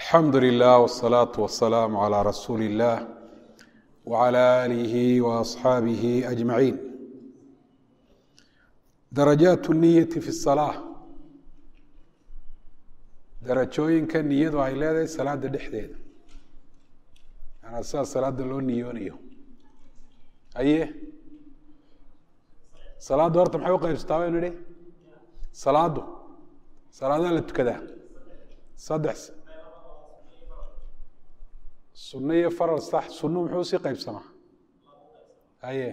alxamdu lilah wالsalaaةu wasalaamu calى rasuuli اllah wعalى aalihi waasxaabihi ajmaciin darajaat niyati fi الsalaaة darajooyinka niyadu ay leedahay salaada dhexdeeda manaa sidaa salaada loo niyoonayo aye salaaddu horta maxay u qaybsataa baynu idhi salaaddu salaadaa la tukadaa saddex sunno iyo faral sax sunnu muxuu sii qaybsamaa aye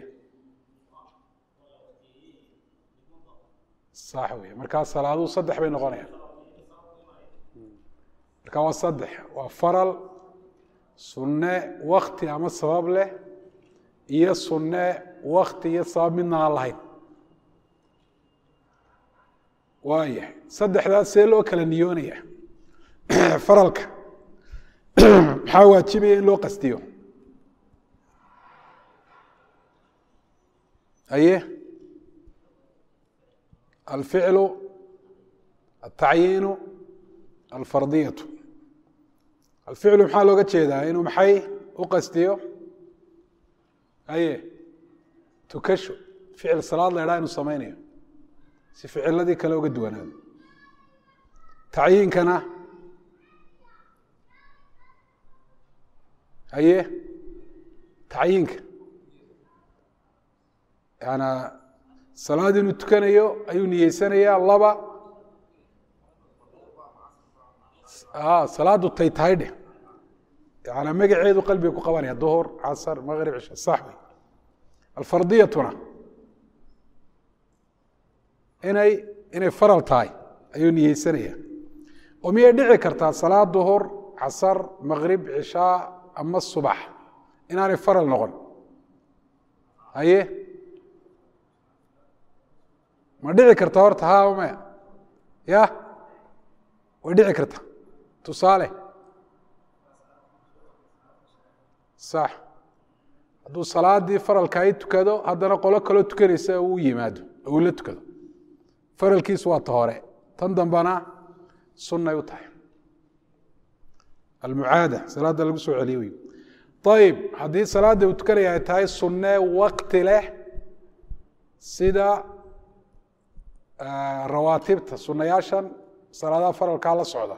sax wey markaa salaaduhu saddex bay noqonayaan marka waa saddex waa faral sunne wakti ama sabab leh iyo sunne wakti iyo sabab midna aan lahayn waayahay saddexdaas see loo kala niyoonaya faralka maxaa waajibaya in loo qastiyo aye alficlu altacyiinu alfardiyatu alficlu maxaa looga jeedaa inuu maxay u qastiyo aye tukasho ficil salaad la idhaha inuu samaynayo si ficiladii kale uga duwanaado tacyiinkana aye tacyiinka yana salaad inuu tukanayo ayuu niyeysanayaa laba salaadu tay tahay dheh yana magaceedu qalbiga ku qabanaya duhur casar maqrib cisha sax wey alfardiyatuna inay inay faral tahay ayuu niyeysanaya oo miyay dhici kartaa salaad duhur casar maqrib cishaa ama subax inaanay faral noqon haye ma dhici karta horta ha maya ya way dhici karta tusaale sax hadduu salaadii faralka ay tukado haddana qolo kaloo tukanaysa uu yimaado uu la tukado faralkiisu waa ta hore tan dambana sunnay u tahay almucaada salaadda lagu soo celiyo wey ayib haddii salaadda uu tukanaya ay tahay sunne wakti leh sida rawaatibta sunayaashan salaadaha faralkaa la socda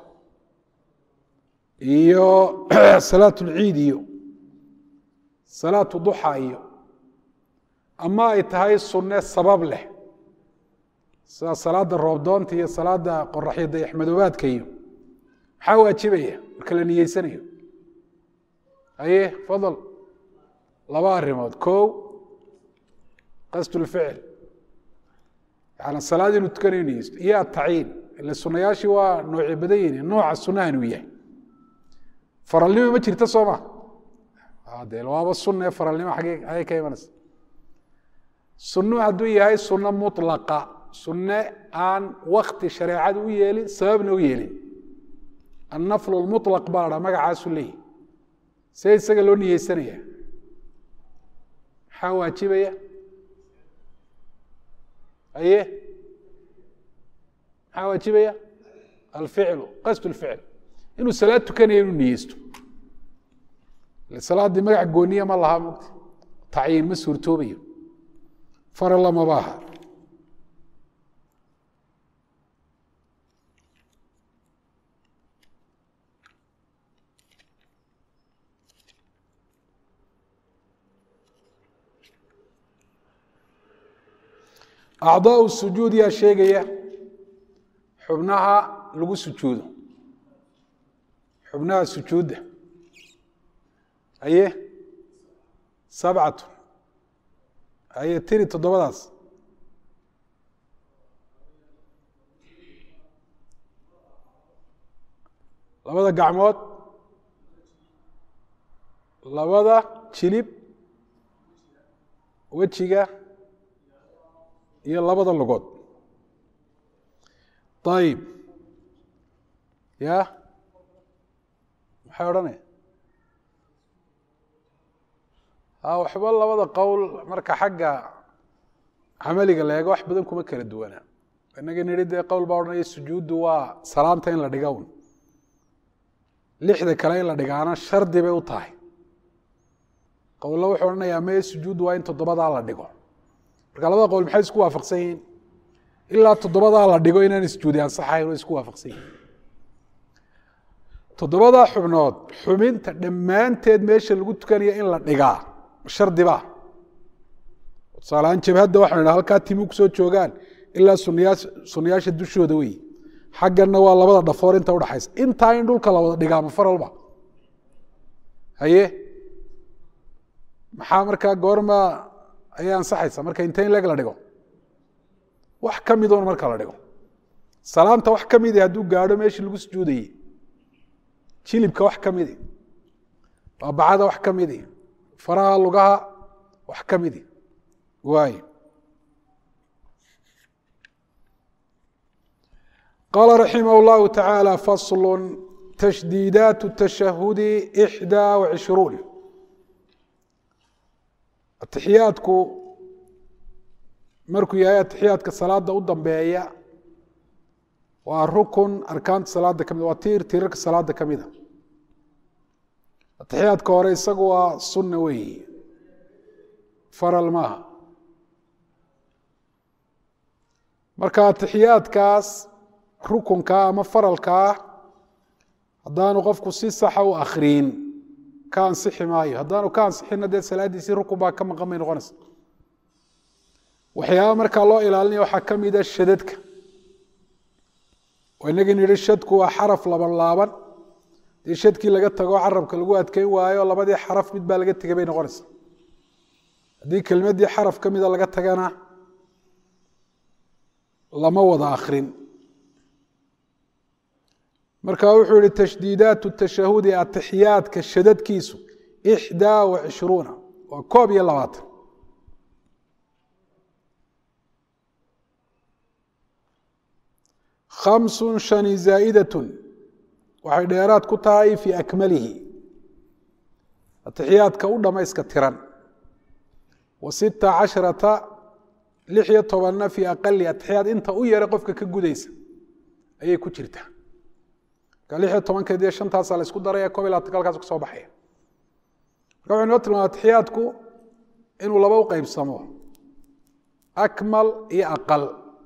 iyo salaat ulciid iyo salaatu duxa iyo ama ay tahay sunne sabab leh sida salaada roobdoonta iyo salaada qoraxyo dayaxmadoobaadka iyo maxaa waajibaya marka la niyeysanayo aye fadal laba arrimood kow qasdulficil yani salaad inuu tukanayo niyeysto iyo atacyiin ile sunayaashii waa noocyo badan yihin nooca sunaha inuu yahay faralnimo ma jirta soo ma de waaba sunne faralnimo agee agee ka imanaysa sunnu hadduu yahay sunno mulaqa sunne aan wakti shareecada u yeelin sababna u yeelin annaflu lmulaq baa la dhaa magacaasu leeyahy see isaga loo niyeysanaya maxaa waajibaya aye maxaa waajibaya alficlu qasd lficl inuu salaad tukanayo inuu niyeysto salaaddii magac gooniya ma laha mugta tacyiin ma suurtoobayo faralla maba aha acdaau sujuud yaa sheegaya xubnaha lagu sujuudo xubnaha sujuudda aye sabcatu aye tiri toddobadaas labada gacmood labada jilib wejiga iyo labada lugood ayib ya maxay odhanaya waxba labada qowl marka xagga camaliga la eego wax badan kuma kala duwana inaga nidhi dee qowl baa odhanaya sujuuddu waa salaanta in la dhiga un lixda kale in la dhigaana shardi bay u tahay qowlo wuxuu odhanayaa mee sujuud waa in toddobadaa la dhigo marka labada qowl maxay isku waafaqsan yihiin ilaa toddobadaa la dhigo inaan sujuudi ansaxayn way isku waafaqsan yihiin toddobadaa xubnood xubinta dhammaanteed meesha lagu tukanaya in la dhigaa shardiba tusaaleahaan jabhadda waxanu idhaha halkaa timu kusoo joogaan ilaa sunniyaa sunniyaasha dushooda wey xagganna waa labada dhafoor inta udhaxaysa intaa in dhulka la wada dhigaa ma faralba haye maxaa markaa goorma ayay ansaxaysa marka inte in leg la dhigo wax ka midoon marka la dhigo salaamta wax ka midi hadduu gaadho meeshii lagu sujuudayey jilibka wax ka midi baabacada wax ka midi faraha lugaha wax ka midi waayo qaala raximah اllahu taعaalى fasl tashdiidaat الtashahudi إxdaa وعishruun atixiyaadku markuu yahay atixiyaadka salaada u dambeeya waa rukun arkaanta salaada kamid waa tiir tiirarka salaada ka mida atixiyaadka hore isagu waa sunna weeyi faral maaha marka atixiyaadkaas rukunkaa ama faralkaa haddaanu qofku si saxa u akriin ka ansixi maayo haddaanu ka ansixinna dee salaadiisii rukun baa ka maqan bay noqonaysa waxyaaba markaa loo ilaalinaya waxaa ka mida shadadka oo inagii nidhi shadku waa xaraf laban laaban dee shadkii laga tago carabka lagu adkeyn waayo labadii xaraf mid baa laga tegay bay noqonaysa haddii kelmaddii xaraf ka mida laga tagana lama wada akrin marka wuxuu yihi tashdiidaat tashahudi atixiyaadka shadadkiisu ixdaa wa cishruuna waa koob iyo labaatan khamsun shani zaa'idatun waxay dheeraad ku tahay fii akmalihi atixiyaadka u dhammayska tiran wa sita casharata lix iyo tobanna fii aqali atixiyaad inta u yara qofka ka gudaysa ayay ku jirtaa marka lix iyo tobankeed iyo shantaasaa la isku daraya kob iyo labatanka halkaas kusoo baxaya marka wuxu inoo tilmaama atixiyaadku inuu laba u qeybsamo akmal iyo aqal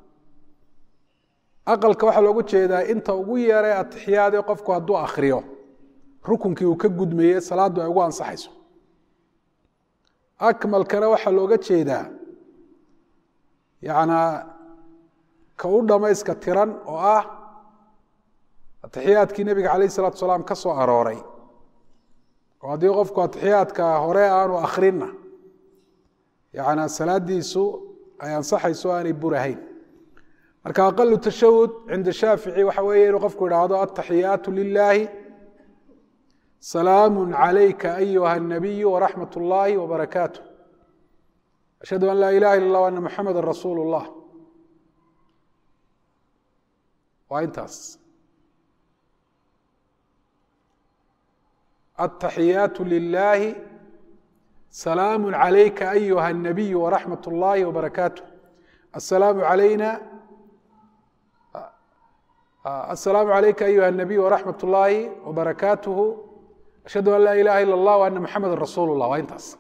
aqalka waxaa loogu jeedaa inta ugu yeeray atixiyaadee qofku hadduu akriyo rukunkii uu ka gudmaye salaaddu ay ugu ansaxayso akmalkana waxaa looga jeedaa yacnaa ka u dhammayska tiran oo ah atixiyaadkii nebiga calayh isalatu salaam ka soo arooray oo haddii qofku atixiyaadka hore aanu akrinna yacnaa salaadiisu ay ansaxayso aanay burahayn marka aqalu tashahud cinda shaafici waxa weeye inuu qofku idhaahdo ataxiyaatu lilaahi salaamu calayka ayuha الnabiyu waraxmat اllahi wbarakaatu ashhadu an laa ilaha ila اllah ana muxameda rasuulu اllah waa intaas ataxiyaatu lilaahi salaamu calayka ayuha الnabiyu waraxmat اllahi wbarakaatu asalaamu calayna asalaamu calayka ayuha الnabiy waraxmat اllaahi wbarakaatuhu ashhadu an laa ilaha ila اllah ana muxameda rasuulu llah waa intaas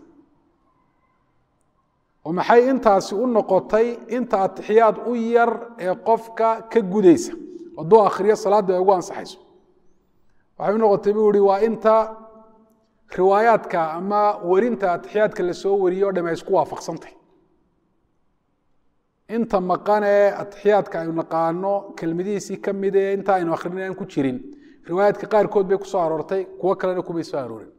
oo maxay intaasi u noqotay inta atixiyaad u yar ee qofka ka gudaysa hadduu akhriyo salaadda ay ugu ansaxayso waxay u noqotay buu ihi waa inta riwaayaadka ama werinta atixiyaadka lasoo wariyo o dham ay isku waafaqsantay inta maqanee atixiyaadka aynu naqaano kelmadihiisii ka mid ee inta aynu akhrinin aan ku jirin riwaayaadka qaarkood bay ku soo aroortay kuwo kalena kumay soo aroorin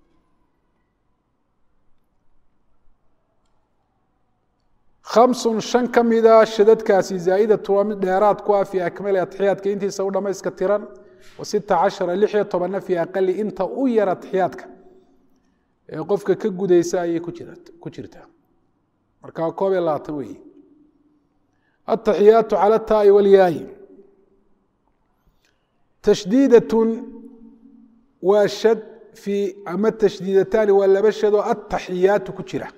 khamsun shan ka mida shadadkaasi zaa'idatu waa mid dheeraad ku ah fii akmali atixiyaadka intiisa u dhammayska tiran wa sita cashara lix iyo tobanna fii aqali inta u yar atixiyaadka ee qofka ka gudaysa ayay ku jirtaa marka koob iyo labaatan weeye ataxiyaatu cala taai walyaayi tashdiidatun waa shad fii ama tashdiidataani waa laba shadoo ataxiyaatu ku jira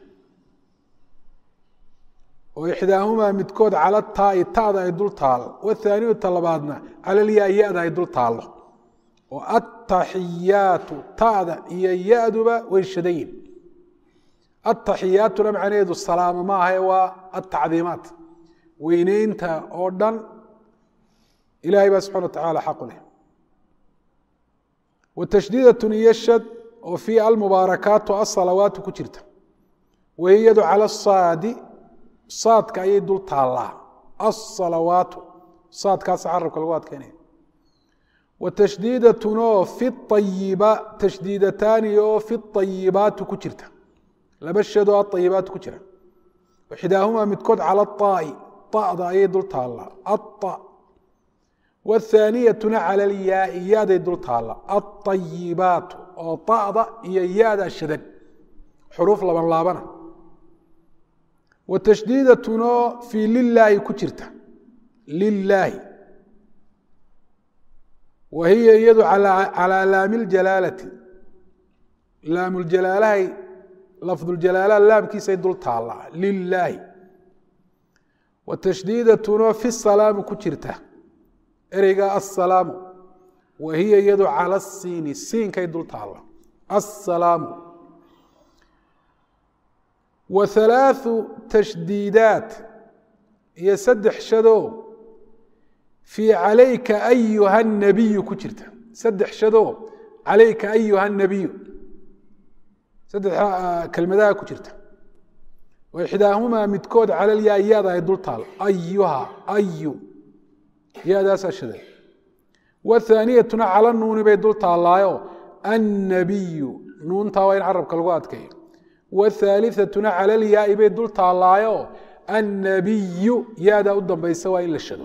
oo ixdaahumaa midkood cala taai taada ay dul taalo wathaaniyata labaadna cala lyaa ya-da ay dul taallo oo ataxiyaatu ta'da iyo ya-duba way shadayin ataxiyaatuna macnaheedu salaamo ma ahae waa atacdiimaat weyneynta oo dhan ilahay baa subxana wa tacaala xaqu leh watashdiidatun iyo shad oo fii almubaarakaatu asalawaatu ku jirta wahiyadu cala saadi saadka ayay dul taallaa asalawaatu saadkaasa carabka lagu adkeynaya watashdiidatunoo fi ayiba tashdiidataani oo fi ayibaatu ku jirta laba shadoo aayibaatu ku jira waxidaahumaa midkood cala aai ada ayay dul taallaa aa wthaaniyatuna cala alyaai yaday dul taalla aayibaatu oo ada iyo yada shadan xuruuf laban laabana watashdiidatunoo fii lilaahi ku jirta lilaahi wa hiya iyadu calaa laami ljalaalati laamljalaalahay lafduljalaalaha laamkiisay dul taallaa lilaahi watashdiidatunoo fi salaamu ku jirta ereyga asalaamu wa hiya iyadu cala siini siinkay dul taalla asalaamu wa halaathu tashdiidaat iyo saddex shadoo fii calayka ayuha nabiyu ku jirta saddex shadoo calayka ayuha nabiyu saddex kelmadaha ku jirta wa ixdaahumaa midkood calalyaa yaada ay dul taal ayuha ayu yadaasaa shaday wathaaniyatuna cala nuuni bay dul taallaayo annabiyu nuuntaa waa in carabka lagu adkeeyo wthaaliatuna cala lyaai bay dul taallaayo annabiyu yadaa u dambaysa waa in la shado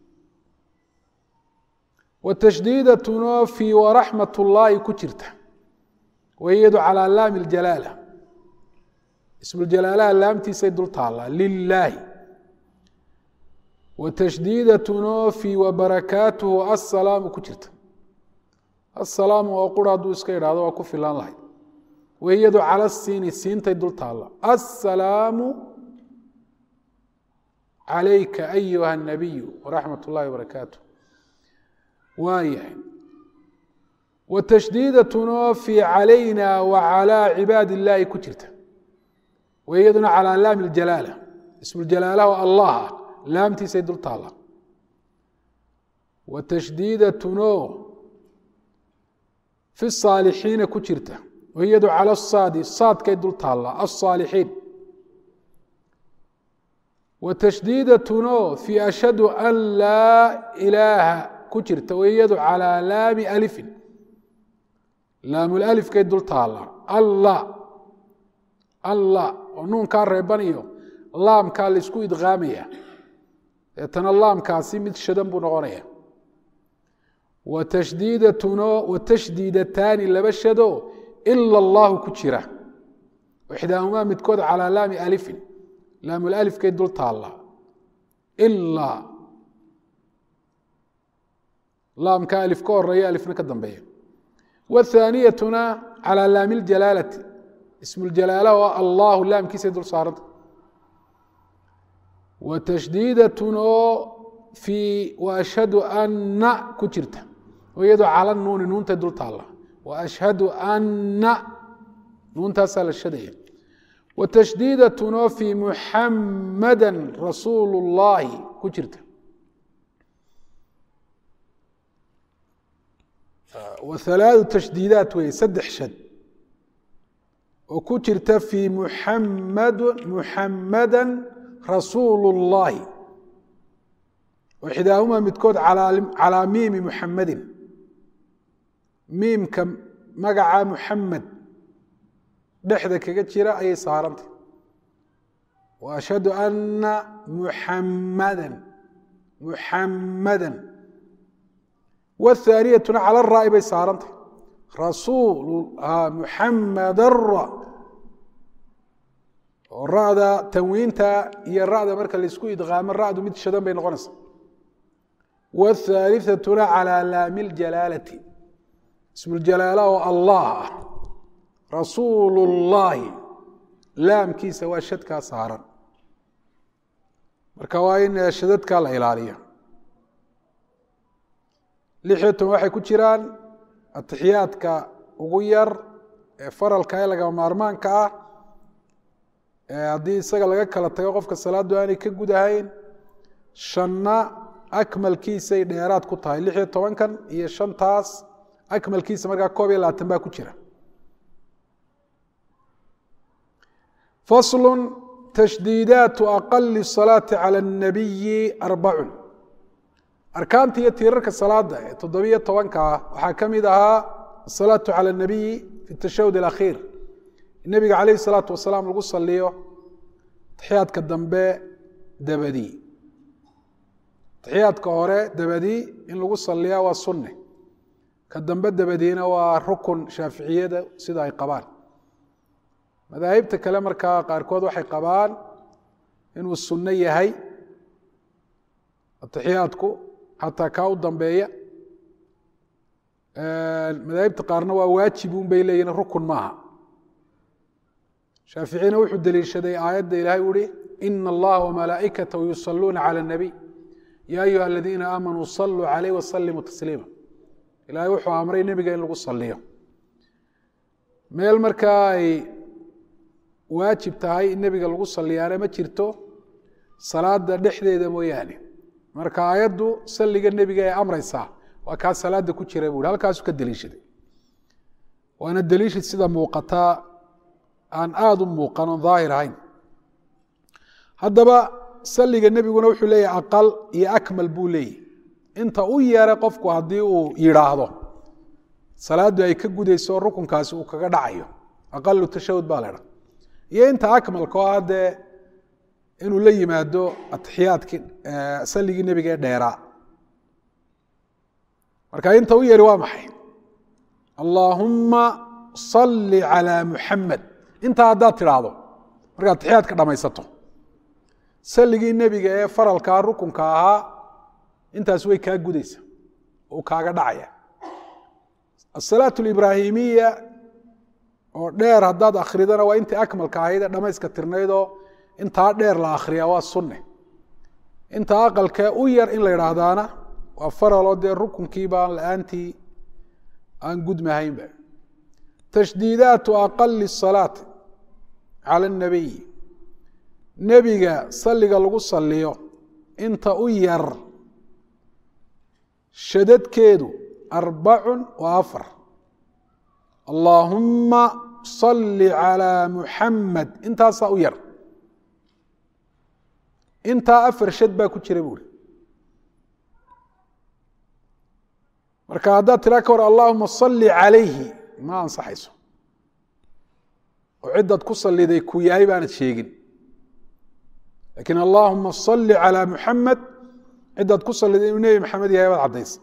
watashdiidatunoo fii waraxmat ullaahi ku jirta wayadu calaa laami ljalaala ismuljalaalaha laamtiisay dul taallaa lilaahi watashdiidatunoo fii wabarakaatuhu assalaamu ku jirta assalaamu oo qura hadduu iska idhahdo waa ku filaan lahayd wahiyadu cala siini siintay dul taalla assalaamu calayka ayuha nabiyu waraxmat ullahi wabarakaatu waayahay watashdiidatunoo fii calayna wa calaa cibaadi illaahi ku jirta wahiyaduna calaa laami ljalaala ismuljalaalaha oo allah ah laamtiisay dul taalla watashdiidatunoo fi saalixiina ku jirta wahiyadu cala saadi saadkay dul taalla alsaalixiin watashdiidatunoo fii ashhadu an laa ilaaha ku jirta wahiyadu calaa laami alifin laamulifkay dul taalla alla alla oo nuunkaa reebanayo laamkaa laysku idqaamaya deetana laamkaasi mid shadan buu noqonaya watashdiidatunoo watashdiidataani laba shado ila allahu ku jira ixdaahumaa midkood calaa laami alifin laamulifkay dul taalla ilaa laamka alif ka horeeya alifna ka dambeeya wthaaniyatuna calaa laami ljalaalati ismuljalaala oo allahu laamkiisay dul saaranta watashdiidatunoo fii waashhadu anna ku jirta oo iyadoo cala nuuni nuuntay dul taalla waashhadu anna nuuntaasaa la shadaya watashdiidatunoo fii muxamada rasuulu اllahi ku jirta whalaadu tashdiidaat weeye saddex shad oo ku jirta fii muxamad muxamada rasuulu اllahi waxidaahumaa midkood calaa miimi muxamadin miimka magaca muxamed dhexda kaga jira ayay saarantay wa ashhadu ana muxamada muxamada wthaaniyatuna cala raa'i bay saarantay rasuul muxamadara oo ra'da tanwiinta iyo ra'da marka laysku idqaamo ra'du mid shadan bay noqonaysaa wthaaliatuna calaa laami ljalaalati ismuljalaala oo allah ah rasuulu llaahi laamkiisa waa shadkaa saaran marka waa in shadadkaa la ilaaliyo lixiyo toban waxay ku jiraan atixiyaadka ugu yar ee faralka ee lagama maarmaanka ah haddii isaga laga kala tago qofka salaaddu aanay ka gudahayn shanna akmalkiisay dheeraad ku tahay lix iyo tobankan iyo shantaas akmalkiisa markaa koob iyo labaatan baa ku jira faslu tashdiidaatu aqali salaati cala الnabiyi arbacun arkaanta iyo tiirarka salaada ee toddobiyo tobanka ah waxaa ka mid ahaa asalaatu cala الnabiyi fi tashahud اlakhiir nebiga calayh الsalaatu wasalaam lagu saliyo taxiyaadka dambe dabadii taxiyaadka hore dabadii in lagu saliyaa waa sunne ka dambe dabadiina waa rukun shaaficiyada sida ay qabaan madaahibta kale markaa qaarkood waxay qabaan inuu sunno yahay atixiyaadku xataa kaa u dambeeya madaahibta qaarna waa waajib un bay leeyihin rukun maaha shaaficina wuxuu deliishaday aayadda ilahay uhi ina allaha wamalaa'ikatahu yusaluuna cala اnabiy ya ayuha aladiina aamanuu saluu calayh wasalimuu tasliima ilahay wuxuu amray nebiga in lagu saliyo meel markaa ay waajib tahay in nebiga lagu saliyaana ma jirto salaada dhexdeeda mooyaane marka aayaddu salliga nebiga ee amraysaa waa kaa salaada ku jira buui halkaasu ka deliishaday waana deliishad sida muuqataa aan aada u muuqan oon daahir ahayn haddaba salliga nebiguna wuxuu leeyahay aqal iyo akmal buu leeyahy inta u yeeray qofku haddii uu yidhaahdo salaaddu ay ka gudayso rukunkaasi uu kaga dhacayo aqalu tashahud baa la dha iyo inta akmalka oo ah dee inuu la yimaado atixiyaadkii salligii nebiga ee dheeraa marka inta u yeeri waa maxay allaahumma salli calaa muxamed intaa haddaad tidhaahdo markaad atixiyaadka dhammaysato salligii nebiga ee faralkaa rukunka ahaa intaas way kaa gudaysa uu kaaga dhacaya asalaat alibraahimiya oo dheer haddaad akridana waa intii akmalka ahayd ee dhamayska tirnaydoo intaa dheer la akhriyaa waa sunne intaa aqalkee u yar in la idhaahdaana waa faraloo dee rukunkiiba aan la-aantii aan gudmahaynba tashdiidaatu aqali salaati cala اnabiy nebiga salliga lagu saliyo inta u yar shadadkeedu arbacun wa afar allaahumma salli calaa muxamed intaasaa u yar intaa afar shad baa ku jira buuri marka haddaad tiraa ka hor allahuma salli calayhi ma ansaxayso oo ciddaad ku saliday ku yahay baanad sheegin lakin allahuma salli calaa muxamed ciddaad ku saliday inuu nebi maxamed yahay baad caddaysa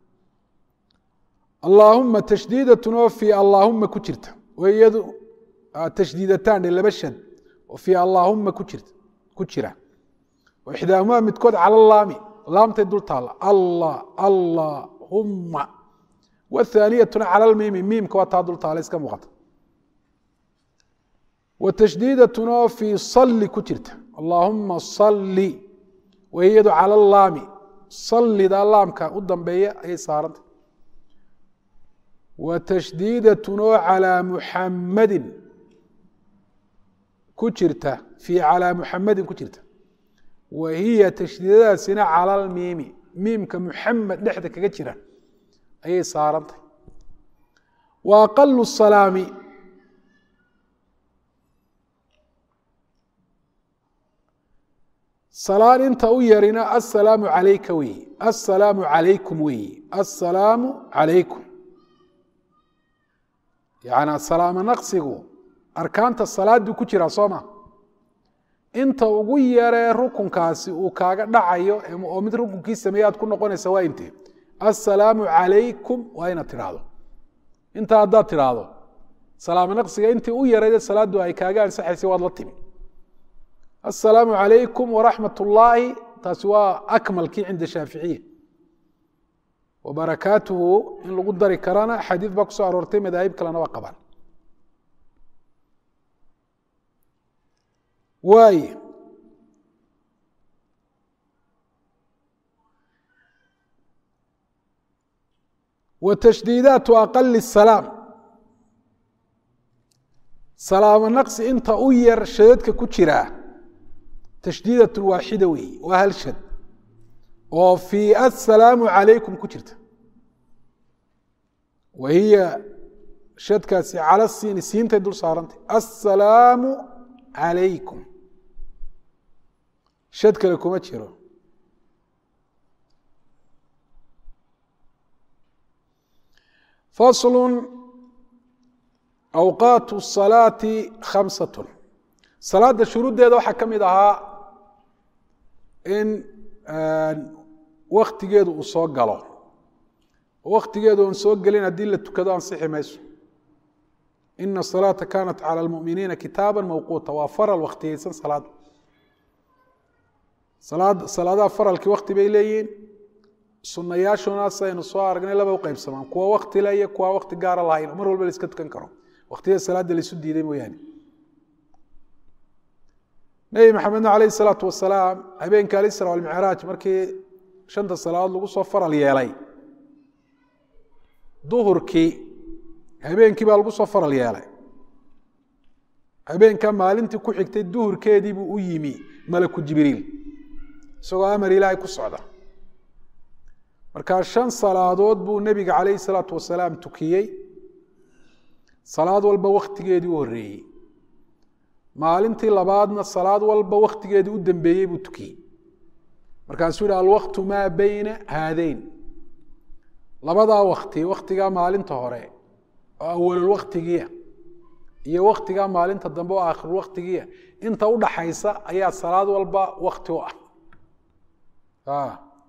allaahuma tashdiidatun oo fii allaahuma ku jirta oo iyadu tashdiidataan dhe laba shad oo fii allaahuma ku jirta ku jira oo ixdaahumaa midkood cala laami laamtay dul taalla allah allahumma wathaaniyatuna cala lmiimi miimka waa taa dul taala iska muuqata wa tashdiidatun oo fii salli ku jirta allaahuma salli way iyadu cala laami sallida laamka u dambeeya ayay saarantay wa tashdiidatun oo calaa muxammadin ku jirta fii calaa muxamadin ku jirta wa hiya tashdiidadaasina cala lmiimi miimka muxamed dhexda kaga jira ayay saarantay wa aqalu salaami salaan inta u yarina assalaamu calayka weyi assalaamu calaykum weyi assalaamu calaykum yani salaamo naqsigu arkaanta salaaduu ku jiraa soo ma inta ugu yaree rukunkaasi uu kaaga dhacayo oo mid rukunkii sameeye aad ku noqonaysa waa intee assalaamu calaykum waa inaad tidhaahdo intaa haddaad tidhaahdo salaamo naqsiga intii u yarayde salaaddu ay kaaga ansaxaysay waad la timi assalaamu calaykum waraxmat ullaahi taasi waa akmalkii cinda shaaficiya wa barakaatuhu in lagu dari karana xadiid baa kusoo aroortay madaahib kalena waa qabaan waay wa tashdiidaatu aqali salaam salaamo naqsi inta u yar shadadka ku jiraa tashdiidat waaxida weeye waa hal shad oo fii assalaamu calaykum ku jirta wa hiya shadkaasi cala siini siintay dul saarantay assalaamu calaykum shad kale kuma jiro faslu awqaatu salaati khamsatun salaadda shuruuddeeda waxaa ka mid ahaa in waktigeedu uu soo galo waktigeedu oon soo gelin haddii la tukado ansixi mayso ina asalaata kanat cala almuminiina kitaaba mawquuta waa faral waktiyeysan salaada salaad salaadaha faralkii wakti bay leeyihiin sunayaashuna saynu soo aragnay laba u qaybsamaan kuwa wakti le iyo kuwa wakti gaara lahayn mar walba la iska tukan karo waktiyada salaada laisu diiday mooyaane nebi maxamedna alayh isalaatu wasalaam habeenka alisra walmicraaj markii shanta salaadood lagu soo faral yeelay duhurkii habeenkii baa lagu soo faral yeelay habeenka maalintii ku xigtay duhurkeedii buu u yimi malaku jibriil isagoo amar ilaahay ku socda markaa shan salaadood buu nebiga calayhi salaatu wasalaam tukiyey salaad walba waktigeedii u horreeyey maalintii labaadna salaad walba waktigeedii u dambeeyey buu tukiyey markaasuu yihi alwaktu maa beyna haadeyn labadaa wakti waktigaa maalinta hore oo awalul waktigiia iyo waktigaa maalinta dambe oo aakhirul waktigiia inta u dhaxaysa ayaa salaad walba wakti u ah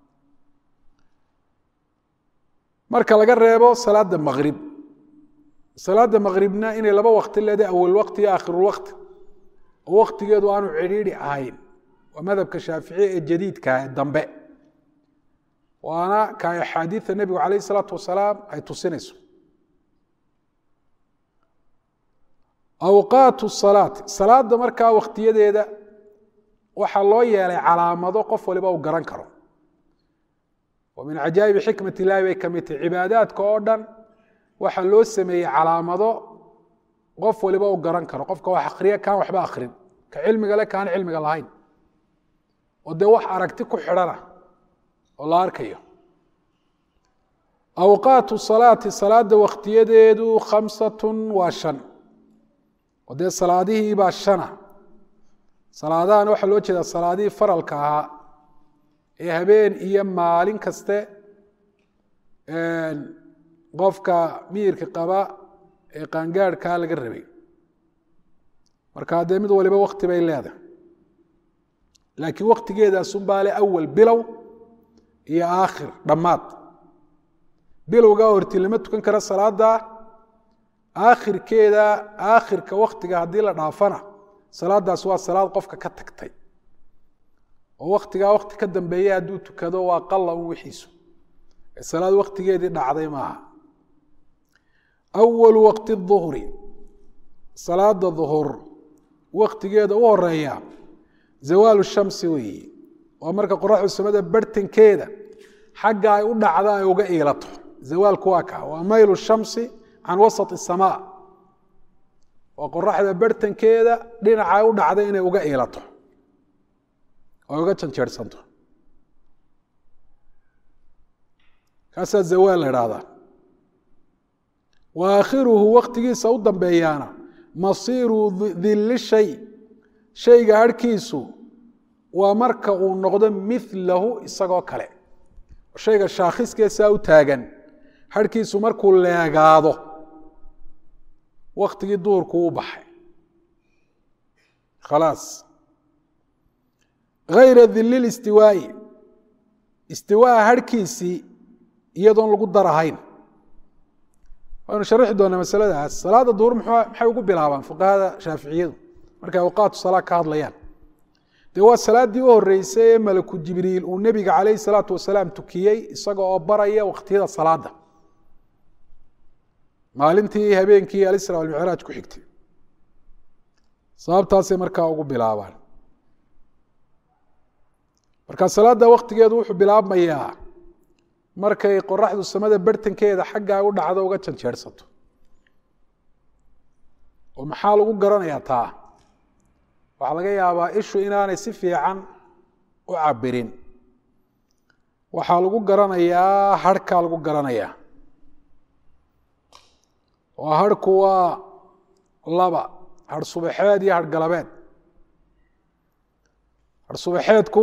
marka laga reebo salaada maqrib salaada maqribna inay laba wakti leedahay awal wakti iyo aakhirulwakti oo waktigeedu aanu cidhiidhi ahayn waa madhabka shaaficiya ee jadiidka ee dambe waana ka axaadiida nebigu calayh isalaatu wasalaam ay tusinayso awqaatu salaati salaada markaa waktiyadeeda waxaa loo yeelay calaamado qof waliba uu garan karo oo min cajaa'ibi xikmat illahi bay ka mid tahay cibaadaadka oo dhan waxaa loo sameeyey calaamado qof waliba uu garan karo qofka wax akriya kaan waxba akrin ka cilmiga le kaan cilmiga lahayn oo dee wax aragti ku xidhana oo la arkayo awqaatu salaati salaada waktiyadeedu khamsatun waa shan oo dee salaadihii baa shana salaadahan waxaa loo jeedaa salaadihii faralka ahaa ee habeen iyo maalin kaste qofka miyirka qaba ee qaangaadhkaa laga rabay markaa dee mid waliba wakti bay leedahay laakiin waktigeedaasunbaa le awal bilow iyo aakhir dhammaad bilowgaa horti lama tukan karo salaada aakhirkeeda aakhirka waktiga haddii la dhaafana salaadaas waa salaad qofka ka tagtay oo waktigaa wakti ka dambeeya hadduu tukado waa qalla un wixiisu salaad waktigeedii dhacday maaha awalu waqti duhri salaada duhur waktigeeda u horeeya zawaalu shamsi weeye waa marka qoraxdu samada bartankeeda xagga ay u dhacda ay uga iilato zawaalku waa kaa waa maylu shamsi can wasat isamaa waa qoraxda bartankeeda dhinaca ay u dhacda inay uga iilato ay uga janjeersanto kaasaa zawaal la idhaahdaa wa aakhiruhu waktigiisa u dambeeyaana masiiru dilli shay shayga harhkiisu waa marka uu noqdo milahu isagoo kale shayga shaakhiskeesaa u taagan harhkiisu markuu leegaado waktigii duhurku u baxay khalaas hayra dili listiwaa'i istiwaa harhkiisii iyadoon lagu darahayn waynu sharixi doonaa masaladaas salaada duhur maxay ugu bilaabaan fuqahada shaaficiyadu markay awqaatu salaa ka hadlayaan dee waa salaaddii u horeysay ee malaku jibriil uu nebiga calayhi salaatu wasalaam tukiyey isaga oo baraya wakhtiyada salaada maalintii habeenkii alisra almicraaj ku xigtay sababtaasay markaa ugu bilaabaan marka salaada waktigeedu wuxuu bilaabmayaa markay qoraxdu samada bartankeeda xaggaa u dhacdo uga janjeersato oo maxaa lagu garanayaa taa waxaa laga yaabaa ishu inaanay si fiican u cabirin waxaa lagu garanayaa harhkaa lagu garanayaa oo harhku waa laba harh subaxeed iyo harh galabeed harh subaxeedku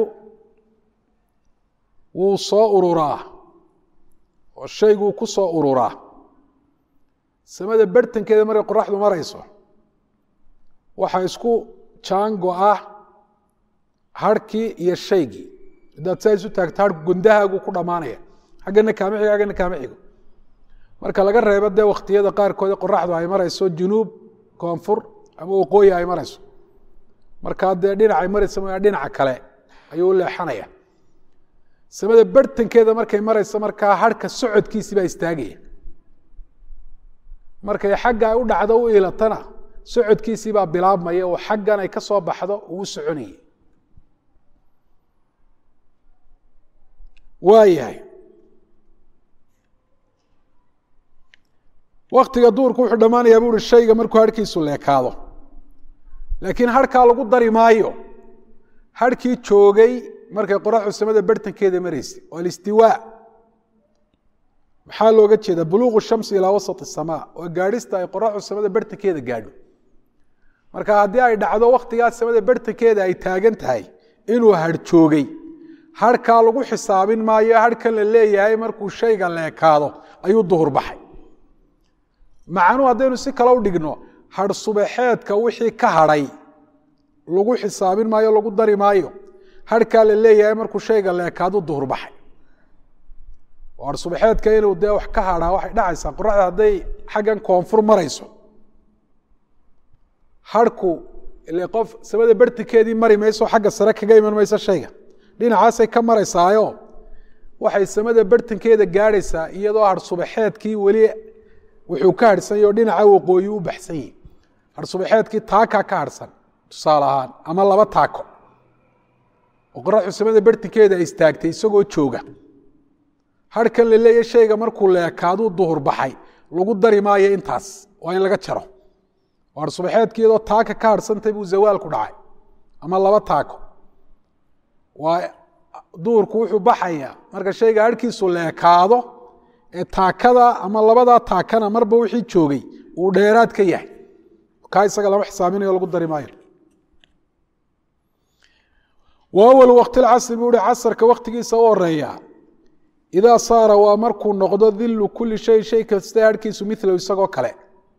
wuu soo ururaa oo shayguu ku soo ururaa samada bartankeeda markay qoraxdu marayso waxaa isku jaango ah harhkii iyo shaygii haddaad saa isu taagto harhku gondahaagu ku dhammaanaya xaggana kaama xigo xaggana kaama xigo marka laga reebo dee wakhtiyada qaarkood qoraxdu ay marayso junuub koonfur ama waqooyi ay marayso markaa dee dhinacay maraysa mooyaa dhinaca kale ayuu u leexanaya samada bartankeeda markay marayso markaa harhka socodkiisii baa istaagaya markay xagga ay u dhacdo u iilatana socodkiisii baa bilaabmaya oo xaggan ay ka soo baxdo uu u soconayay waa yahay waktiga duurku wuxuu dhammaanayaa bu uhi shayga markuu harhkiisu leekaado laakiin harhkaa lagu dari maayo harhkii joogay markay qoraxdu samada bartankeeda maraysay oo alistiwaa maxaa looga jeedaa buluuqu shamsi ilaa wasat isamaa oo gaadhista ay qoraxdu samada bartankeeda gaadho marka haddii ay dhacdo wakhtigaas samada bartankeeda ay taagan tahay inuu harh joogay harhkaa lagu xisaabin maayo harhkan la leeyahay markuu shayga leekaado ayuu duhur baxay macnuu haddaynu si kale u dhigno harh subaxeedka wixii ka hadhay lagu xisaabin maayo lagu dari maayo harhkaa la leeyahay markuu shayga leekaadu duhur baxay har subaxeedka inuu dee wax ka hadhaa waxay dhacaysaa qoraxda hadday xaggan koonfur marayso harhku ile qof samada bartankeedii mari mayso xagga sare kaga iman mayso shayga dhinacaasay ka maraysaayo waxay samada bartankeeda gaadhaysaa iyadoo har subaxeedkii weli wuxuu ka harhsanyay oo dhinaca waqooyi u baxsan yihi har subaxeedkii taakaa ka harhsan tusaale ahaan ama laba taako oo qoraxdu samada bartankeeda ay istaagtay isagoo jooga harhkan la leeya shayga markuu leekaaduu duhur baxay lagu dari maayo intaas waa in laga jaro oo har subaxeedkii iyadoo taaka ka harhsantay buu zawaalku dhacay ama laba taako waa duhurku wuxuu baxayaa marka shayga harhkiisu leekaado ee taakada ama labadaa taakana marba wixii joogay uu dheeraad ka yahay kaa isaga lama xisaaminayo lagu dari maayo wa awal waqti lcasri buu uhi casarka waktigiisa u horeeya idaa saara waa markuu noqdo dilu kuli shay shay kasta harhkiisu milahu isagoo kale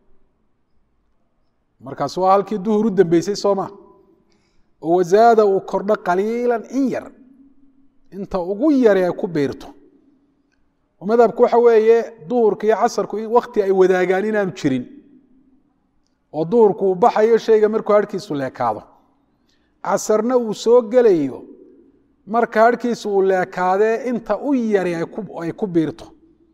markaas waa halkii duhur u dambeysay sooma oo wasaada uu kordho qaliilan in yar inta ugu yare ay ku beirto madhabku waxa weeye duhurka iyo casarku wakti ay wadaagaan inaanu jirin oo duhurku uu baxayo shayga markuu harhkiisu leekaado casarna uu soo gelayo marka harhkiisu uu leekaadee inta u yari ay ku biirto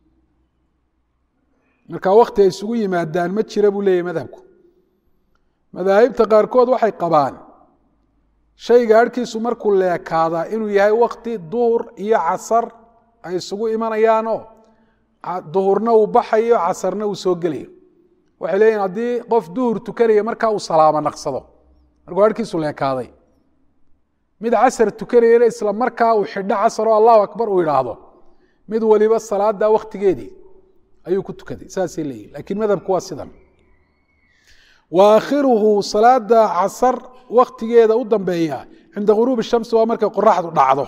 marka wakti ay isugu yimaadaan ma jira buu leeyahy madhabku madaahibta qaarkood waxay qabaan shayga harhkiisu markuu leekaadaa inuu yahay wakti duhur iyo casar ay isugu imanayaanoo duhurna uu baxayo casarna uu soo gelayo waxay leeyihin haddii qof duhur tukanaya markaa uu salaamo naqsado markuu harhkiisu leekaaday mid casar tukanayana isla markaa uu xidho casar oo allahu akbar uu idhaahdo mid waliba salaada waktigeedii ayuu ku tukaday saasay leeyihin lakiin madhabku waa sidan wa aakhiruhu salaada casar waktigeeda u dambeeya cinda guruubi shamsi waa markay qoraxdu dhacdo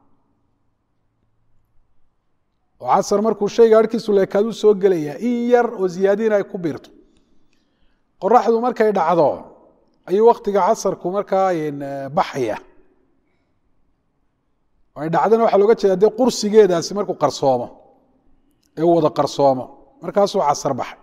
oo casar markuu shayga harhkiisu leekaaduu soo gelaya in yar oo ziyaadiina ay ku biirto qoraxdu markay dhacdo ayuu waktiga casarku markaa baxaya ay dhacdana waxaa looga jeeda dee qursigeedaasi markuu qarsoomo ee uu wada qarsoomo markaasuu casar baxay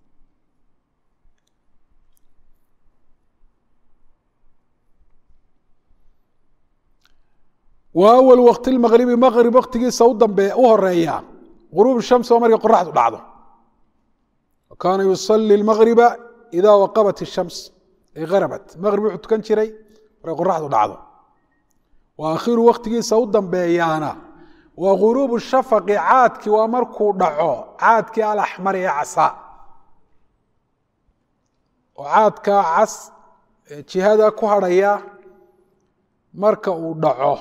wa awal wakti lmaqribi maqrib waktigiisa u dambe u horeeya guruub shamsi oo markay qoraxdu dhacdo kaana yusali lmaqriba ida waqabat ishams ay arabat maqrib wuxuu tukan jiray markay qoraxdu dhacdo wa akhiru waktigiisa u dambeeyaana wa guruubu shafaqi caadkii waa markuu dhaco caadkii alaxmari ee casaa oo caadkaa cas jihada ku hadhaya marka uu dhaco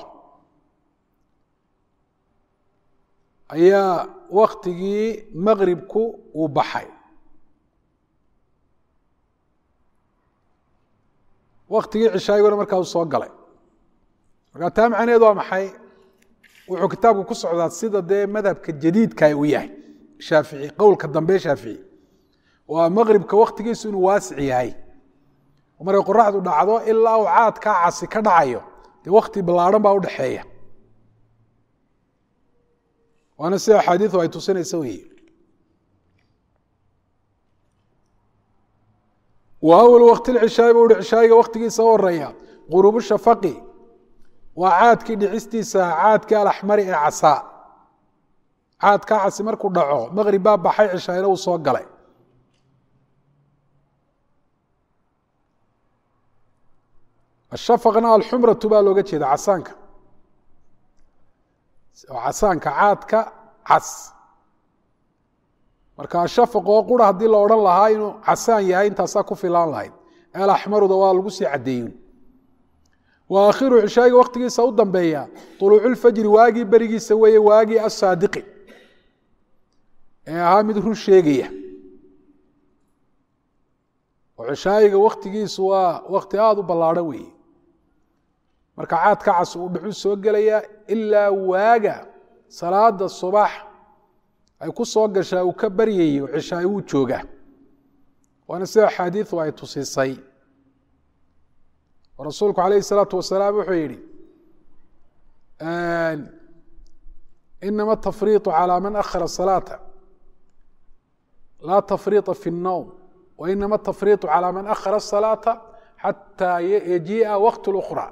ayaa waktigii maqribku uu baxay waktigii cishaayiguna markaa uu soo galay markaa taa macnaheedu waa maxay wuxuu kitaabku ku socdaa sida dee madhabka jadiidka uu yahay shaafici qowlka dambe shaafici waa maqribka waktigiisu inuu waasic yahay markay qoraxdu dhacdo ilaa uu caadkaa casi ka dhacayo dee wakti ballaadhan baa udhexeeya waana sida axaadiidu ay tusinaysa weeye wa awal wakti lcishaai buu uhi cishaayiga waktigiisa u horeeya quruubu shafaqi waa caadkii dhicistiisa caadkii alaxmari ee casaa caadkaa casi markuu dhaco maqrib baa baxay cishaayna uu soo galay ashafaqna alxumratu baa looga jeeda casaanka casaanka caadka cas marka ashafaq oo qura haddii la odhan lahaa inuu casaan yahay intaasaa ku filaan lahayd alaxmaruda waa lagu sii caddeeyun wa aakhiru cishaayiga waktigiisa u dambeeya uluuculfajri waagii berigiisa weeye waagii asaadiqi ee ahaa mid run sheegaya oo cishaayiga waktigiisu waa wakti aada u ballaadhan weeye marka caadka cas uu dhuxu soo gelaya ilaa waaga salaada subax ay ku soo gashaa uu ka baryayo cishaay wuu joogaa waana sida axaadiidu ay tusisay oo rasuulku calayhi salaatu wasalaam wuxuu yihi inama tafriiطu calى man akhara salaata laa tafriiطa fi الnowm wainama tafriiطu calى man akhara الsalaaةa xataa yajii'a waqt اlأkhra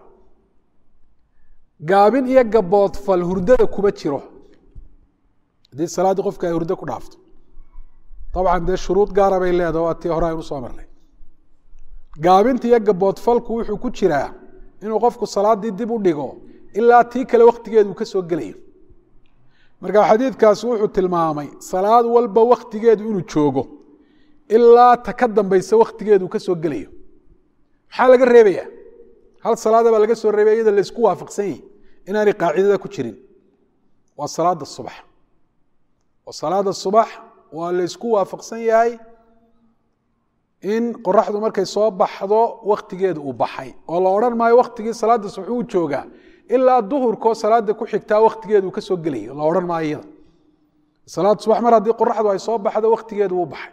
gaabin iyo gaboodfal hurdada kuma jiro haddii salaaddii qofka ay hurdo ku dhaafto dabcan dee shuruud gaara bay leedaha waa tii hore aynu soo marnay gaabinta iyo gaboodfalku wuxuu ku jiraa inuu qofku salaaddii dib u dhigo ilaa tii kale waktigeedu ka soo gelayo marka xadiidkaasi wuxuu tilmaamay salaad walba waktigeedu inuu joogo ilaa ta ka dambaysa waktigeedu ka soo gelayo maxaa laga reebaya hal salaada baa laga soo reebaya iyada laysku waafaqsan yahi inaanay qaacidada ku jirin waa salaada subax oo salaada subax waa laysku waafaqsan yahay in qoraxdu markay soo baxdo waktigeedu uu baxay oo la odhan maayo waktigii salaada subax uu joogaa ilaa duhurkoo salaada ku xigtaa waktigeedu ka soo gelayo la odhan maayo iyada salaad subax mar haddii qoraxdu ay soo baxdo waktigeedu wuu baxay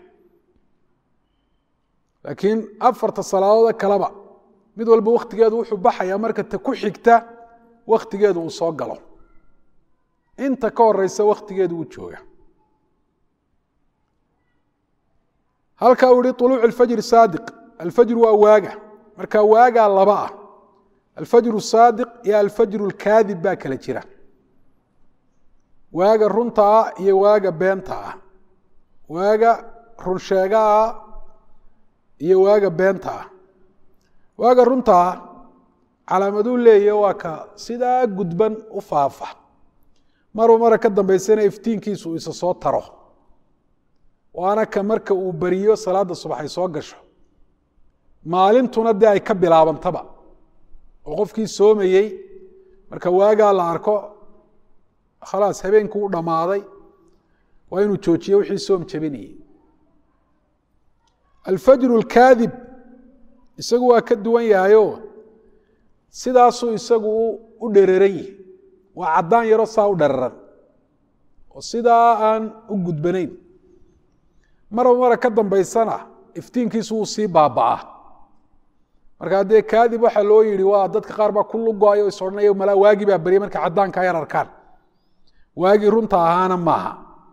laakiin afarta salaadoode kaleba mid walba waktigeedu wuxuu baxayaa marka ta ku xigta waktigeedu uu soo galo inta ka horeysa waktigeedu wuu jooga halkaa uu yihi uluuc alfajri saadiq alfajru waa waaga marka waagaa laba ah alfajru saadiq iyo alfajru lkaadib baa kala jira waaga runta ah iyo waaga beenta ah waaga runsheega ah iyo waaga beenta ah waaga runta ah calaamaduu leeya waa ka sidaa gudban u faafa maruu mara ka dambaysana iftiinkiisu uu isa soo taro waana ka marka uu beriyo salaada subax ay soo gasho maalintuna dee ay ka bilaabantaba oo qofkii soomayey marka waagaa la arko khalaas habeenkii u dhammaaday waa inuu joojiyo wixii soom jabinayey alfajru lkaadib isagu waa ka duwan yahayo sidaasuu isagu u dhereeran yihi waa caddaan yaro saa u dheraran oo sidaa aan u gudbanayn maraba mara ka dambaysana iftiinkiisu wuu sii baaba'aa marka haddee kaadib waxaa loo yihi waa dadka qaar baa ku lugo-ayo is odhanaya malaa waagii baa beryay marka caddaanka yar arkaan waagii runta ahaana maaha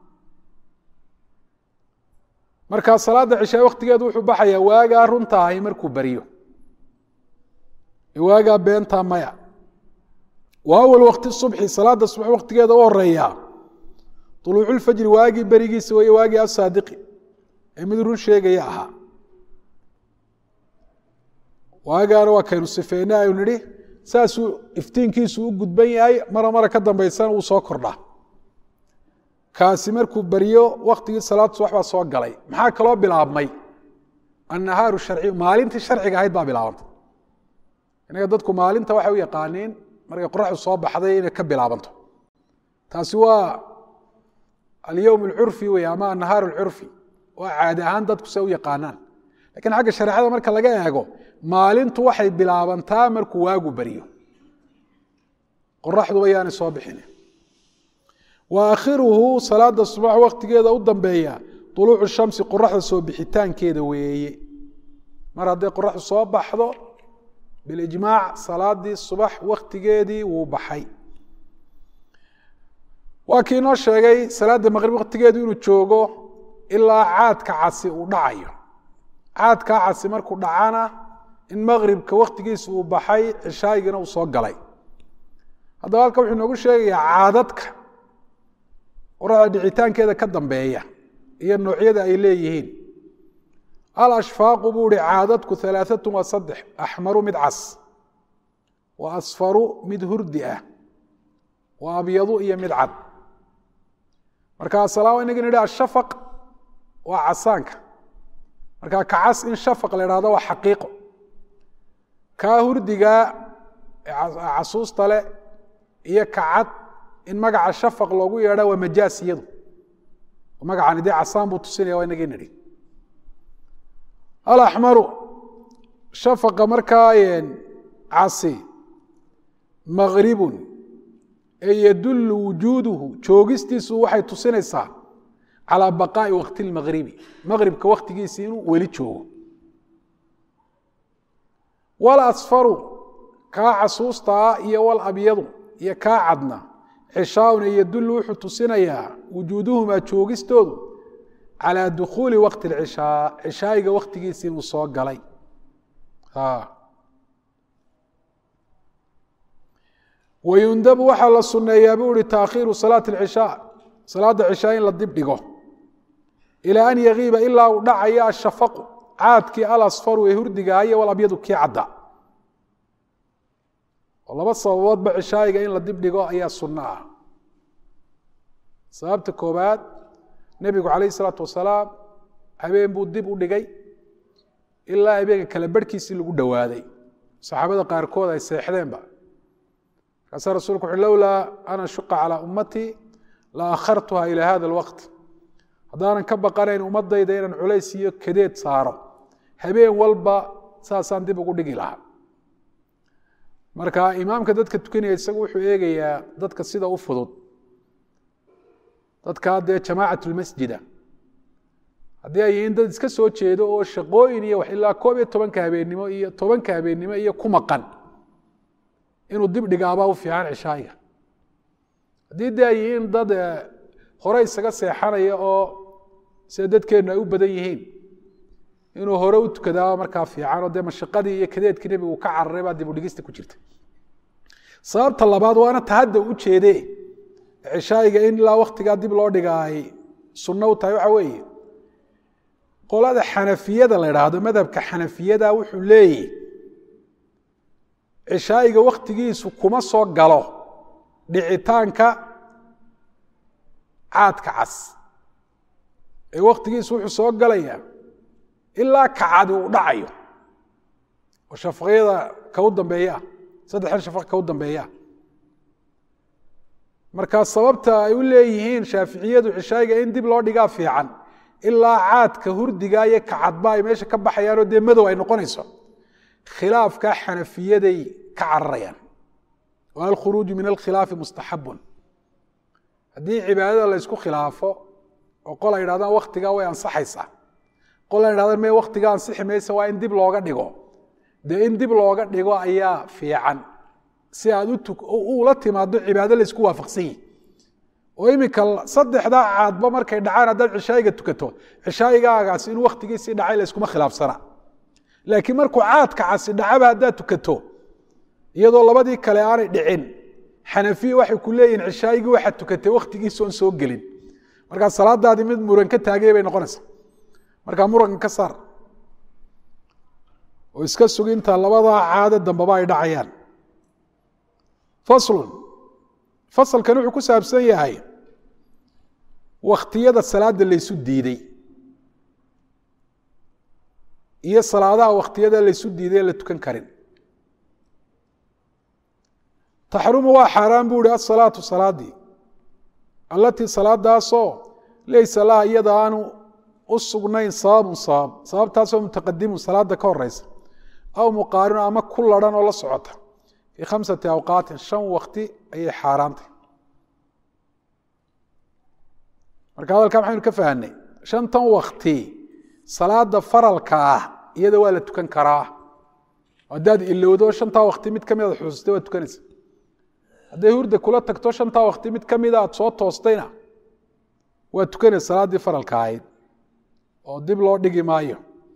marka salaada cishaa waktigeedu wuxuu baxayaa waagaa runta ahay markuu beryo waagaa beentaa maya wa awal wakti subxi salaada subax waktigeeda u horeeya uluuculfajri waagii berigiisa wey waagii asaadiqi ee mid run sheegaya ahaa waagaana waa kaynu sifeynay aynu nihi saasuu iftiinkiisu u gudban yahay mara mara ka dambaysana uu soo kordhaa kaasi markuu beryo waktigii salaad subax baa soo galay maxaa kaloo bilaabmay annahaaru sharciyu maalintii sharciga ahayd baa bilaabantay inaga dadku maalinta waxay u yaqaaniin markay qoraxdu soo baxday inay ka bilaabanto taasi waa alyowm alcurfi wey ama annahaar alcurfi waa caadi ahaan dadku se u yaqaanaan lakiin xagga shareecada marka laga eego maalintu waxay bilaabantaa markuu waagu beryo qoraxduba yaanay soo bixin wa aakhiruhu salaada subax waktigeeda u dambeeya uluucu shamsi qoraxda soo bixitaankeeda weeye mar hadday qoraxdu soo baxdo bilijmaac salaadii subax waktigeedii wuu baxay waa kii inoo sheegay salaada maqrib waktigeedu inuu joogo ilaa caadka casi uu dhacayo caadkaa casi markuu dhacana in maqribka waktigiisa uu baxay cishaayigina uu soo galay haddaba halka wuxuu inoogu sheegayaa caadadka qoraxda dhicitaankeeda ka dambeeya iyo noocyada ay leeyihiin alashfaaqu buu ihi caadadku alaaatu waa saddex axmaru mid cas wa asfaru mid hurdi ah wa abyadu iyo mid cad marka asalaam inagin idhi ashafaq waa casaanka marka ka cas in shafaq la idhahdo waa xaqiiqo kaa hurdigaa casuusta leh iyo ka cad in magaca shafaq loogu yeedha waa majaas iyadu magacani dee casaan buu tusinaya waa inagii nidhi alaxmaru shafaqa markaa casi maqribun ee yadullu wujuuduhu joogistiisu waxay tusinaysaa calaa baqaa'i wakti lmaqribi maqribka waktigiisii inuu weli joogo wal asfaru kaa casuustaa iyo wal abyadu iyo kaa cadna cishaaun ee yadullu wuxuu tusinayaa wujuuduhumaa joogistoodu calى dukuuli waqti اcishaa cishaayiga waktigiisi inuu soo galay wayundabu waxaa la suneeyaa bu uhi taakhiiru salaati اcishaa salaada cishaa in la dib dhigo ilaa an yagiiba ilaa uu dhacayo ashafaqu caadkii alasfaru ee hurdigaayo walabyadu kii cadda oo laba sababoodba cishaayiga in la dib dhigo ayaa sunno ah sababta koobaad nebigu calayh isalaatu wasalaam habeen buu dib u dhigay ilaa habeenka kale barhkiisii lagu dhowaaday saxaabada qaarkood ay seexdeenba markaasaa rasulku wuxu lowlaa ana shuqa calaa ummatii la akhartuha ilaa hada alwaqt haddaanan ka baqanayn ummadayda inaan culays iyo kadeed saaro habeen walba saasaan dib ugu dhigi lahaa marka imaamka dadka tukanaya isagu wuxuu eegayaa dadka sida u fudud dadkaa dee jamaacat lmasjida haddii ay yihiin dad iska soo jeedo oo shaqooyin iyo wax ilaa koob iyo tobanka habeennimo iyo tobanka habeennimo iyo ku maqan inuu dib dhigaabaa u fiican cishaayiga haddii dee ay yihiin dad hore isaga seexanaya oo sida dadkeennu ay u badan yihiin inuu hore u tukadaa markaa fiican oo dee mashaqadii iyo kadeedkii nebigu ka cararay baa dib u dhigista ku jirta sababta labaad waana tahadda u jeede cishaayiga in ilaa waktigaa dib loo dhiga ay sunno u tahay waxa weeye qolada xanafiyada la idhaahdo madhabka xanafiyada wuxuu leeyahy cishaayiga waktigiisu kuma soo galo dhicitaanka caadka cas ee waktigiisu wuxuu soo galayaa ilaa kacadi uu dhacayo oo shafaqyada ka u dambeeyaa saddexdan shafaq ka u dambeeyaa marka sababta ay u leeyihiin shaaficiyadu cishaayiga in dib loo dhigaa fiican ilaa caadka hurdiga iyo kacadba ay meesha ka baxayaanoo dee madow ay noqonayso khilaafka xanafiyaday ka cararayaan wa alkhuruuju min alkhilaafi mustaxabun haddii cibaadada la ysku khilaafo oo qol ay idhahdaan waktigaa way ansaxaysaa qol ay idhahdaan me waktigaa ansixi maysa waa in dib looga dhigo dee in dib looga dhigo ayaa fiican si aad ula timaado cibaado laysku waafaqsan yihi oo iminka saddexdaa caadba markay dhacaan haddaad cishaayiga tukato cishaayigaagaas inuu waktigiisii dhacay layskuma khilaafsana laakiin markuu caadka casi dhacaba haddaad tukato iyadoo labadii kale aanay dhicin xanafiya waxay ku leeyihin cishaayigii waxaad tukatay waktigiisa oon soo gelin markaa salaadaadii mid muran ka taagay bay noqonaysaa markaa muranka ka saar oo iska suginta labadaa caado dambaba ay dhacayaan faslun fasalkan wuxuu ku saabsan yahay wakhtiyada salaada laysu diiday iyo salaadaha wakhtiyada laysu diiday ee la tukan karin taxrumu waa xaaraan buu ihi asalaatu salaadii allatii salaadaasoo laysa laha iyada aanu u sugnayn sababun sabab sababtaasoo mutaqadimun salaada ka horeysa aw muqaarinu ama ku laran oo la socota fii khamsati awqaatin shan wakti ayay xaaraantay marka hadalkaa maxaynu ka fahanay shantan wakti salaada faralka ah iyada waa la tukan karaa haddaad ilowdo shantaa wakti mid kamid aad xusuustay waa tukanaysa hadday hurda kula tagto shantaa wakti mid kamida aad soo toostayna waa tukanaysa salaaddii faralka ahayd oo dib loo dhigi maayo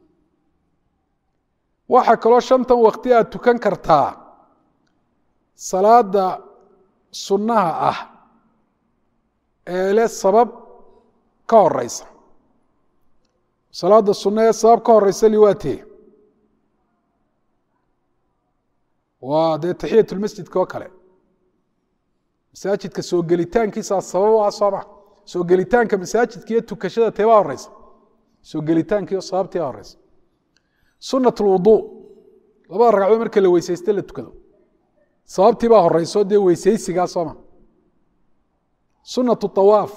waxaa kaloo shantan wakti aad tukan kartaa salaada sunnaha ah ee leh sabab ka horeysa salaada sunna ee sabab ka horeysa liwaatee waa dee taxiyatulmasjidka oo kale masaajidka soo gelitaankiisaa sabab u ah sooma soo gelitaanka masaajidka iyo tukashada teebaa horeysa soo gelitaankiiyo sababtii a horeysa sunat lwuduu labada ragcadood marka la weysayste la tukado sababtii baa horeyso dee weysaysigaa sooma sunatu awaaf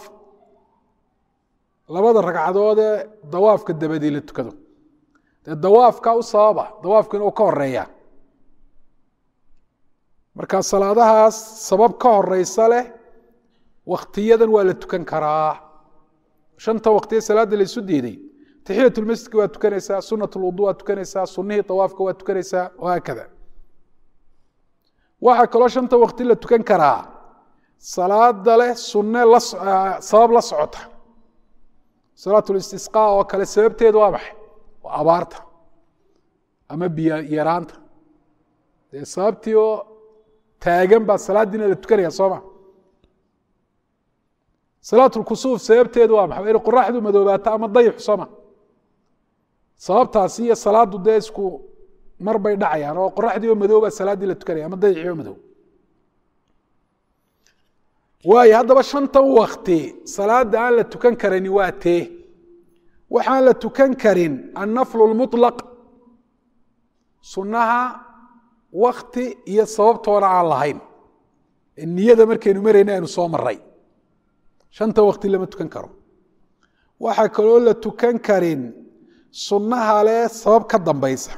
labada ragcadood ee dawaafka dabadii la tukado dee dawaafka u sababa dawaafku inuu ka horeeya marka salaadahaas sabab ka horeysa leh waktiyadan waa la tukan karaa shanta waktiye salaada la isu diiday taxiyatulmasjidka waa tukanaysaa sunat lwudu waa tukanaysaa sunihii awaafka waa tukanaysaa wahaakada waxaa kaloo shanta wakti la tukan karaa salaada leh sunne sabab la socota salaat listisqa oo kale sababteedu waa maxay waa abaarta ama biyo yaraanta dee sababtii oo taagan baa salaadiina la tukanaya sooma salaat lkusuuf sababteedu waa maxay inay qoraxdu madoobaato ama dayixu sooma sababtaasi iyo salaadu dee isku mar bay dhacayaan oo qoraxdii oo madow baa salaaddii la tukanaya ama dayixii oo madow waayo haddaba shantan wakti salaada aan la tukan karani waa tee waxaan la tukan karin annaflu lmuطlaq sunnaha wakti iyo sababtoona aan lahayn niyada markaynu marayna aynu soo maray shanta wakti lama tukan karo waxaa kaloo la tukan karin sunnaha leh sabab ka dambaysa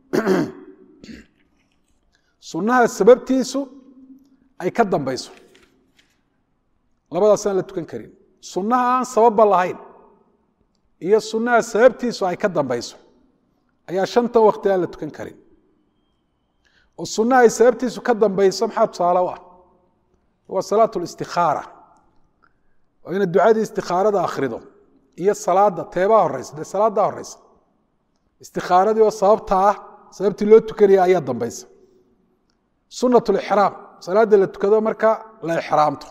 sunnaha sababtiisu ay ka dambayso labadaasaan la tukan karin sunnaha aan sababba lahayn iyo sunnaha sababtiisu ay ka dambayso ayaa shantan wakti aan la tukan karin oo sunnaha ay sababtiisu ka dambayso maxaa tusaale u ah waa salaat listikaara oo inaad ducadii istikaarada akhrido iyo salaada teebaa horeysa dee salaaddaa horeysa istikaaradii oo sababta ah sababtii loo tukanaya ayaa dambaysa sunat lixraam salaada la tukado marka la ixraamto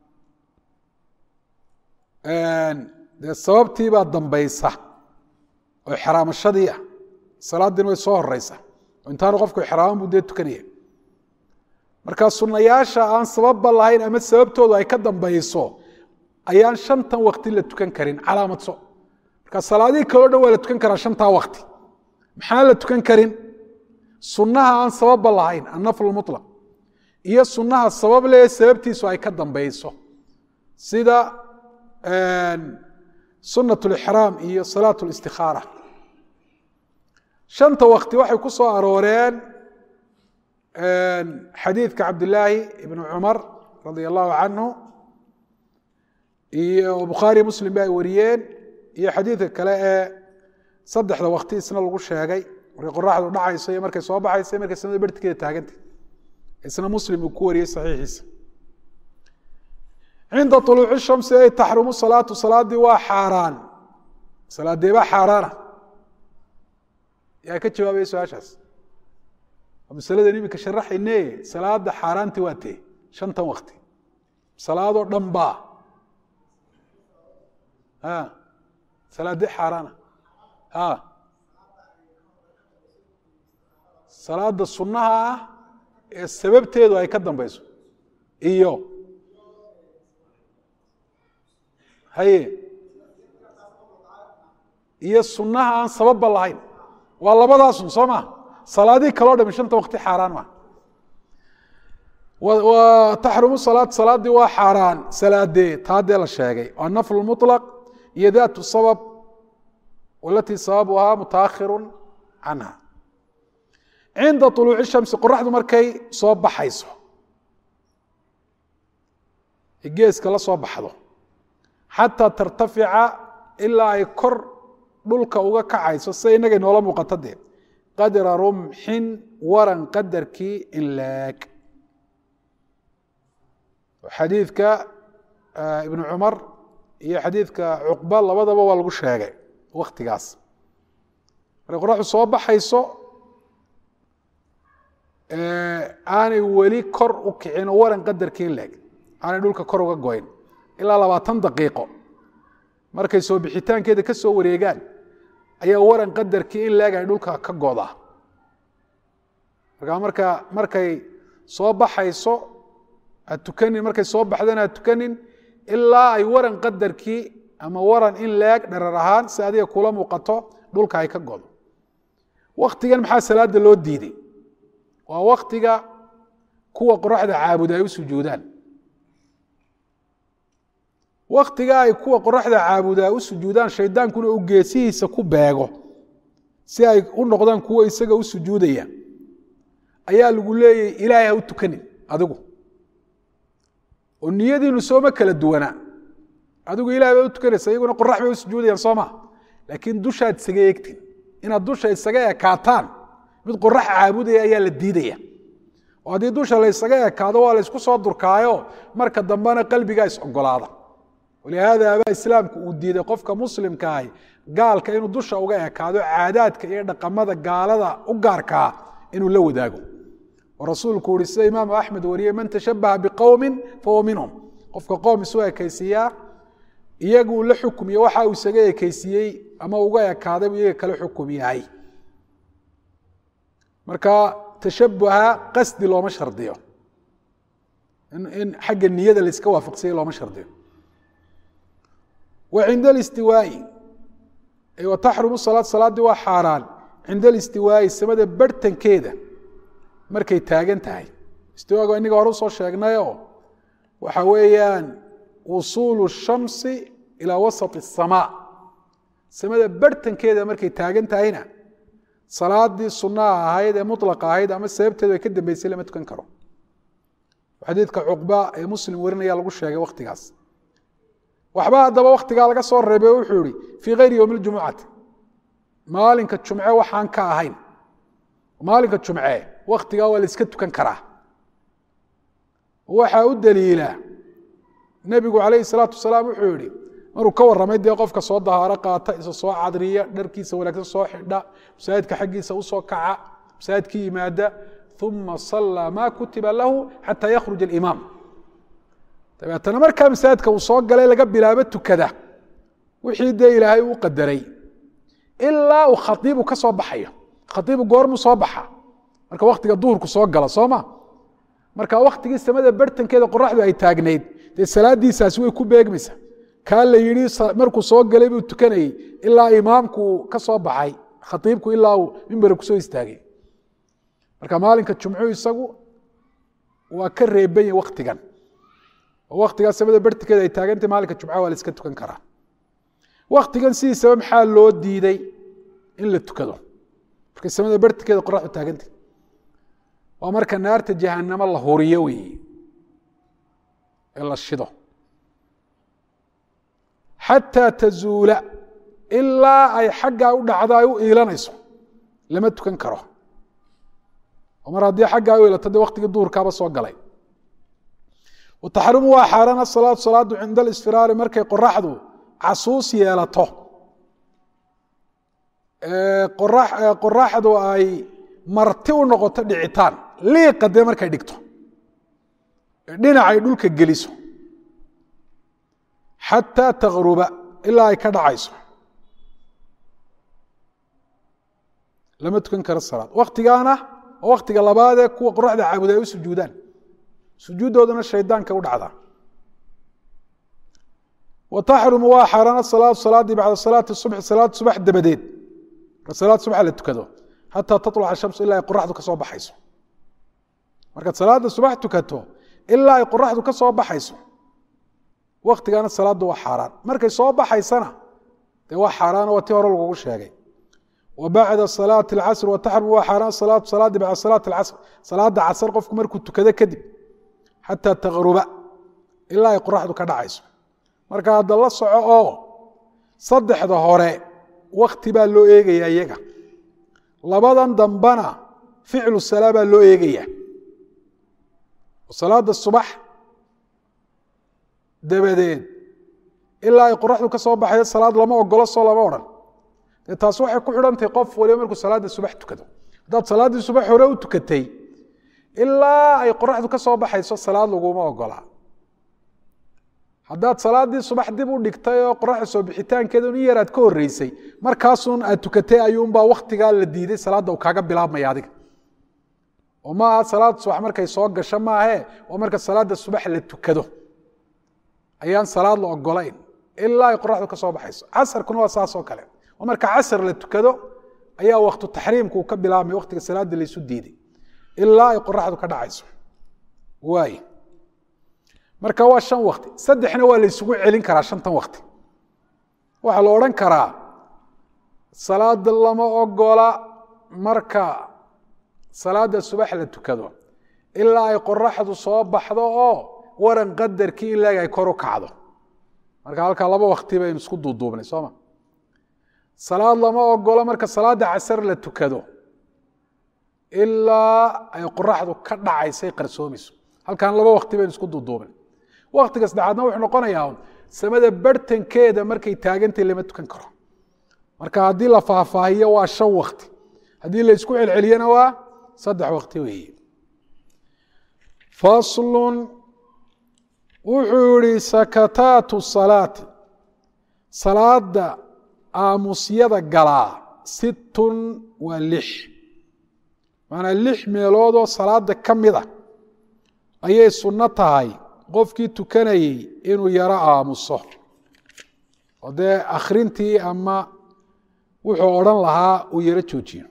dee sababtiibaa dambaysa oo ixraamashadii ah salaadiina way soo horeysa oo intaanu qofku ixraaman buu dee tukanaya marka sunayaasha aan sababba lahayn ama sababtoodu ay ka dambayso ayaan shantan wakti la tukan karin calaamadso marka salaadihii kaleo dhan waa la tukan karaa shantaa wakti maxaan la tukan karin sunnaha aan sababba lahayn annafl mulaq iyo sunnaha sabab leh sababtiisu ay ka dambayso sida sunat lixraam iyo salaat listikaara shanta wakti waxay ku soo arooreen xadiidka cabdilaahi ibn cumar radia allahu canhu iyo bukhaari muslim ba ay wariyeen iyo xadiidka kale ee saddexda wakti isna lagu sheegay markay qoraxdu dhacayso iyo markay soo baxayso iyo markay samada bertikeeda taaganta isna muslim uu ku wariyey saxiixiisa cinda uluuci shamsi ay taxrumu salaatu salaadii waa xaaraan salaadeebaa xaaraana yaa ka jawaabaya su-aashaas masaladan iminka sharaxayne salaada xaaraanti waa tee shantan wakti salaadoo dhan baa salaadee xaaraana salaada sunnaha ah ee sababteedu ay ka dambeyso iyo haye iyo sunnaha aan sababba lahayn waa labadaasun soo maa salaadihii kaloo dhami shanta wakti xaaraan maa taxrumu salaad salaadii waa xaaraan salaadee taadee la sheegay waa naflu muطlaq iyo daatu sabab walatii sababuhaa mutaakhiru canha cinda طuluuci shamsi qoraxdu markay soo baxayso geeska la soo baxdo xataa tartafica ilaa ay kor dhulka uga kacayso sida inaga noola muuqato dee qadra rumxin waran qadarkii inlaag xadiidka ibnu cumar iyo xadiidka cuqba labadaba waa lagu sheegay waktigaas markay qoraxdu soo baxayso aanay weli kor u kicin oo waran qadarkii inlaag aanay dhulka kor uga goyn ilaa labaatan daqiiqo markay soo bixitaankeeda ka soo wareegaan ayaa waran qadarkii in laag ay dhulka ka godaa markaa marka markay soo baxayso ha tukanin markay soo baxdana ha tukanin ilaa ay waran qadarkii ama waran in laag dharar ahaan si adiga kula muuqato dhulka ay ka godo waktigan maxaa salaada loo diiday waa waktiga kuwa qoraxda caabuda ay u sujuudaan waktiga ay kuwa qoraxda caabudaa u sujuudaan shaydaankuna uu geesihiisa ku beego si ay u noqdaan kuwo isaga u sujuudaya ayaa lagu leeyahy ilaahay ha u tukanin adigu oo niyadiinu sooma kala duwanaa adigu ilahay baa u tukanaysa iyaguna qorax bay u sujuudayaan soo ma laakiin dushaad isaga eegtin inaad dusha isaga ekaataan mid qorax caabudaya ayaa la diidaya oo haddii dusha la ysaga ekaado waa la ysku soo durkaayo marka dambena qalbigaa is ogolaada walihaada abaa islaamku uu diiday qofka muslimkaahi gaalka inuu dusha uga ekaado caadaadka iyo dhaqamada gaalada u gaarkaa inuu la wadaago oo rasuulku uhi sida imaamu axmed wariyey man tashabaha biqowmin fahuwa minhum qofka qoom isu ekaysiiyaa iyagu la xukumiye waxa uu isaga ekaysiiyey ama uga ekaaday buu iyaga kala xukum yahay marka tashabuha qasdi looma shardiyo in xagga niyada la iska waafaqsanya looma shardiyo wa cinda alistiwaai wa taxrumu salaad salaaddii waa xaaraan cinda alistiwaai samada barhtankeeda markay taagan tahay istiwaaga inaga hore usoo sheegnayoo waxa weeyaan wusuulu shamsi ilaa wasat asamaa samada barhtankeeda markay taagan tahayna salaadii sunaha ahayd ee mulaqa ahayd ama sababteedu ay ka dambeysay lama tukan karo xadiidka cuqba ee muslim warinaya lagu sheegay waktigaas waxba haddaba waktigaa laga soo reebay o wuxuu ihi fii kayri yowmi ljumucati maalinka jumce waxaan ka ahayn maalinka jumce waktigaa waa la iska tukan karaa waxaa u daliila nebigu calayhi salaatu wasalaam wuxuu yihi maruu ka warramay dee qofka soo dahaaro qaata isa soo cadriya dharkiisa wanaagsan soo xidha masaajidka xaggiisa usoo kaca masaajidka yimaada uma sallaa ma kutiba lahu xataa yakhruj alimaam dabeetana markaa masaajidka uu soo galay laga bilaabo tukada wixii dee ilaahay uu qadaray ilaa uu khaiibu ka soo baxayo khaiibu goormuu soo baxa marka waktiga duhurku soo gala soo ma marka waktigii samada bartankeeda qoraxdu ay taagnayd dee salaadiisaasi way ku beegmaysa kaa la yidhi markuu soo galay buu tukanayey ilaa imaamku ka soo baxay khaiibku ilaa uu mimbera kusoo istaagay marka maalinka jumcu isagu waa ka reeban yahi waktigan oo waktigaa samada bartankeeda ay taagantay maalinka jumca waa la iska tukan karaa waktigan sidiisaba maxaa loo diiday in la tukado markay samada bartankeeda qoraxdu taagantay waa marka naarta jahanamo la huriyo weeye ee la shido xataa tazuula ilaa ay xaggaa u dhacdo ay u iilanayso lama tukan karo oo mar haddii xaggaa u iilato dee waktigii duhurkaaba soo galay wataxrimu waa xaaraan asalaatu salaadu cinda alisfiraari markay qoraxdu casuus yeelato qoraxdu ay marti u noqoto dhicitaan liiqa dee markay dhigto dhinacay dhulka geliso xataa takruba ilaa ay ka dhacayso lama tukan karo salaad waktigaana oo waktiga labaadee kuwa qoraxda caabuda ay u sujuudaan sujuuddoodana shaydaanka u dhacdaa wa taxrumu waa xaaraan asalaatu salaadii bacda salaati subxi salaad subax dabadeed salaad subax la tukado xataa taluca shamsu ilaa ay qoraxdu ka soo baxayso markaad salaada subax tukato ilaa ay qoraxdu ka soo baxayso waktigaana salaaddu waa xaaraan markay soo baxaysana dee waa xaaraan waa ti hore lagugu sheegay wa bacda salaati alcasr wa taxrumu waa xaaraan salaatu salaadii bacda salaati alcasr salaada casr qofku markuu tukado kadib xataa taqruba ilaa ay qoraxdu ka dhacayso marka hadda la soco oo saddexda hore wakti baa loo eegaya iyaga labadan dambana ficlu salaa baa loo eegaya salaada subax dabadeed ilaa ay qoraxdu ka soo baxayo salaad lama ogolo soo lama odhan dee taas waxay ku xidhantahay qof waliba markuu salaada subax tukado haddaad salaaddii subax hore u tukatay ilaa ay qoraxdu ka soo baxayso salaad laguma ogolaa haddaad salaaddii subax dib u dhigtay oo qoraxda soo bixitaankeeda in yar aad ka horreysay markaasun aad tukatay ayuunbaa waktigaa la diiday salaadda uu kaaga bilaabmaya adiga oo maaha salaad subax markay soo gasho maahe waa marka salaada subax la tukado ayaan salaad la ogolayn ilaa ay qoraxdu ka soo baxayso casarkuna waa saasoo kale oo marka casar la tukado ayaa waktu taxriimka uu ka bilaabmay waktiga salaada laysu diiday ilaa ay qoraxdu ka dhacayso waay marka waa shan wakti saddexna waa la ysugu celin karaa shantan wakti waxaa la odhan karaa salaada lama ogola marka salaada subax la tukado ilaa ay qoraxdu soo baxdo oo waran qadarkii ilaag ay kor u kacdo marka halkaa laba wakti baynu isku duuduubnay sooma salaad lama ogola marka salaada casar la tukado ilaa ay qoraxdu ka dhacaysay qarsoomayso halkaan laba wakti baynu isku duuduubnay waktiga saddexaadna wuxuu noqonayaa samada bartankeeda markay taagantay lama tukan karo marka haddii la faahfaahiyo waa shan wakti haddii la isku celceliyana waa saddex wakti weeye faslun wuxuu yihi sakataatu salaati salaada aamusyada galaa sittun waa lix macanaa lix meeloodoo salaada ka mida ayay sunno tahay qofkii tukanayey inuu yaro aamuso oo dee akhrintii ama wuxuu odhan lahaa uu yaro joojiyo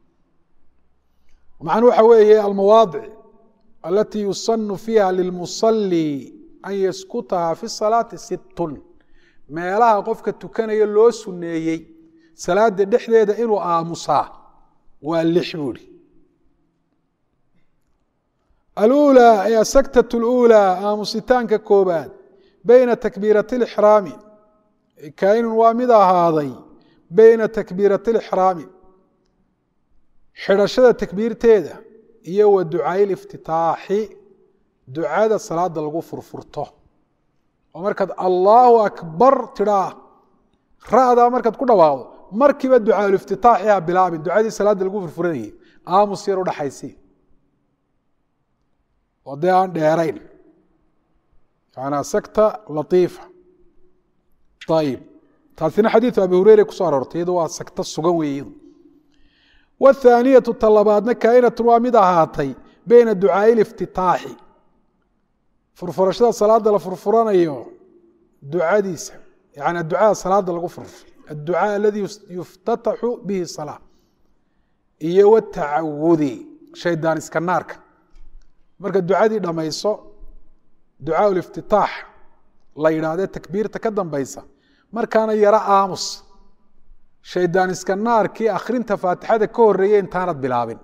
macnuu waxa weeye almawaadic alatii yusanu fiiha lilmusalli an yaskutaha fi salaati sittun meelaha qofka tukanaya loo suneeyey salaada dhexdeeda inuu aamusaa waa lix buu ihi alulى ay asaktaة اlأulى aamusitaanka koobaad beyna takbiirati اlixraami kainun waa mid ahaaday beyna takbiirati اlixraami xidhashada takbiirteeda iyo wa ducaay اliftitaaxi ducada salaada lagu furfurto oo markaad allahu akbar tidhaa ra'daa markaad ku dhawaaqdo markiiba ducaaluiftitaaxi ha bilaabin ducadii salaada lagu furfuranayay aamus yar udhaxaysi oo dee aan dheerayn manaa sakta latiifa ayib taasina xadiidu abi hureyre kuso aroortay iyado waa sakto sugan wey iyadu wthaaniyatu talabaadna kaainatun waa mid ahaatay beyna ducaai liftitaaxi furfurashada salaada la furfuranayo ducadiisa yani ducada salaada lagu furfuro adducaa aladi yuftataxu bihi salaa iyo watacawudi shaydaan iska naarka marka ducadii dhammayso ducaa liftitaax la yidhaahdee takbiirta ka dambaysa markaana yaro aamus shaydaan iska naarkii akhrinta faatixada ka horeeyey intaanad bilaabin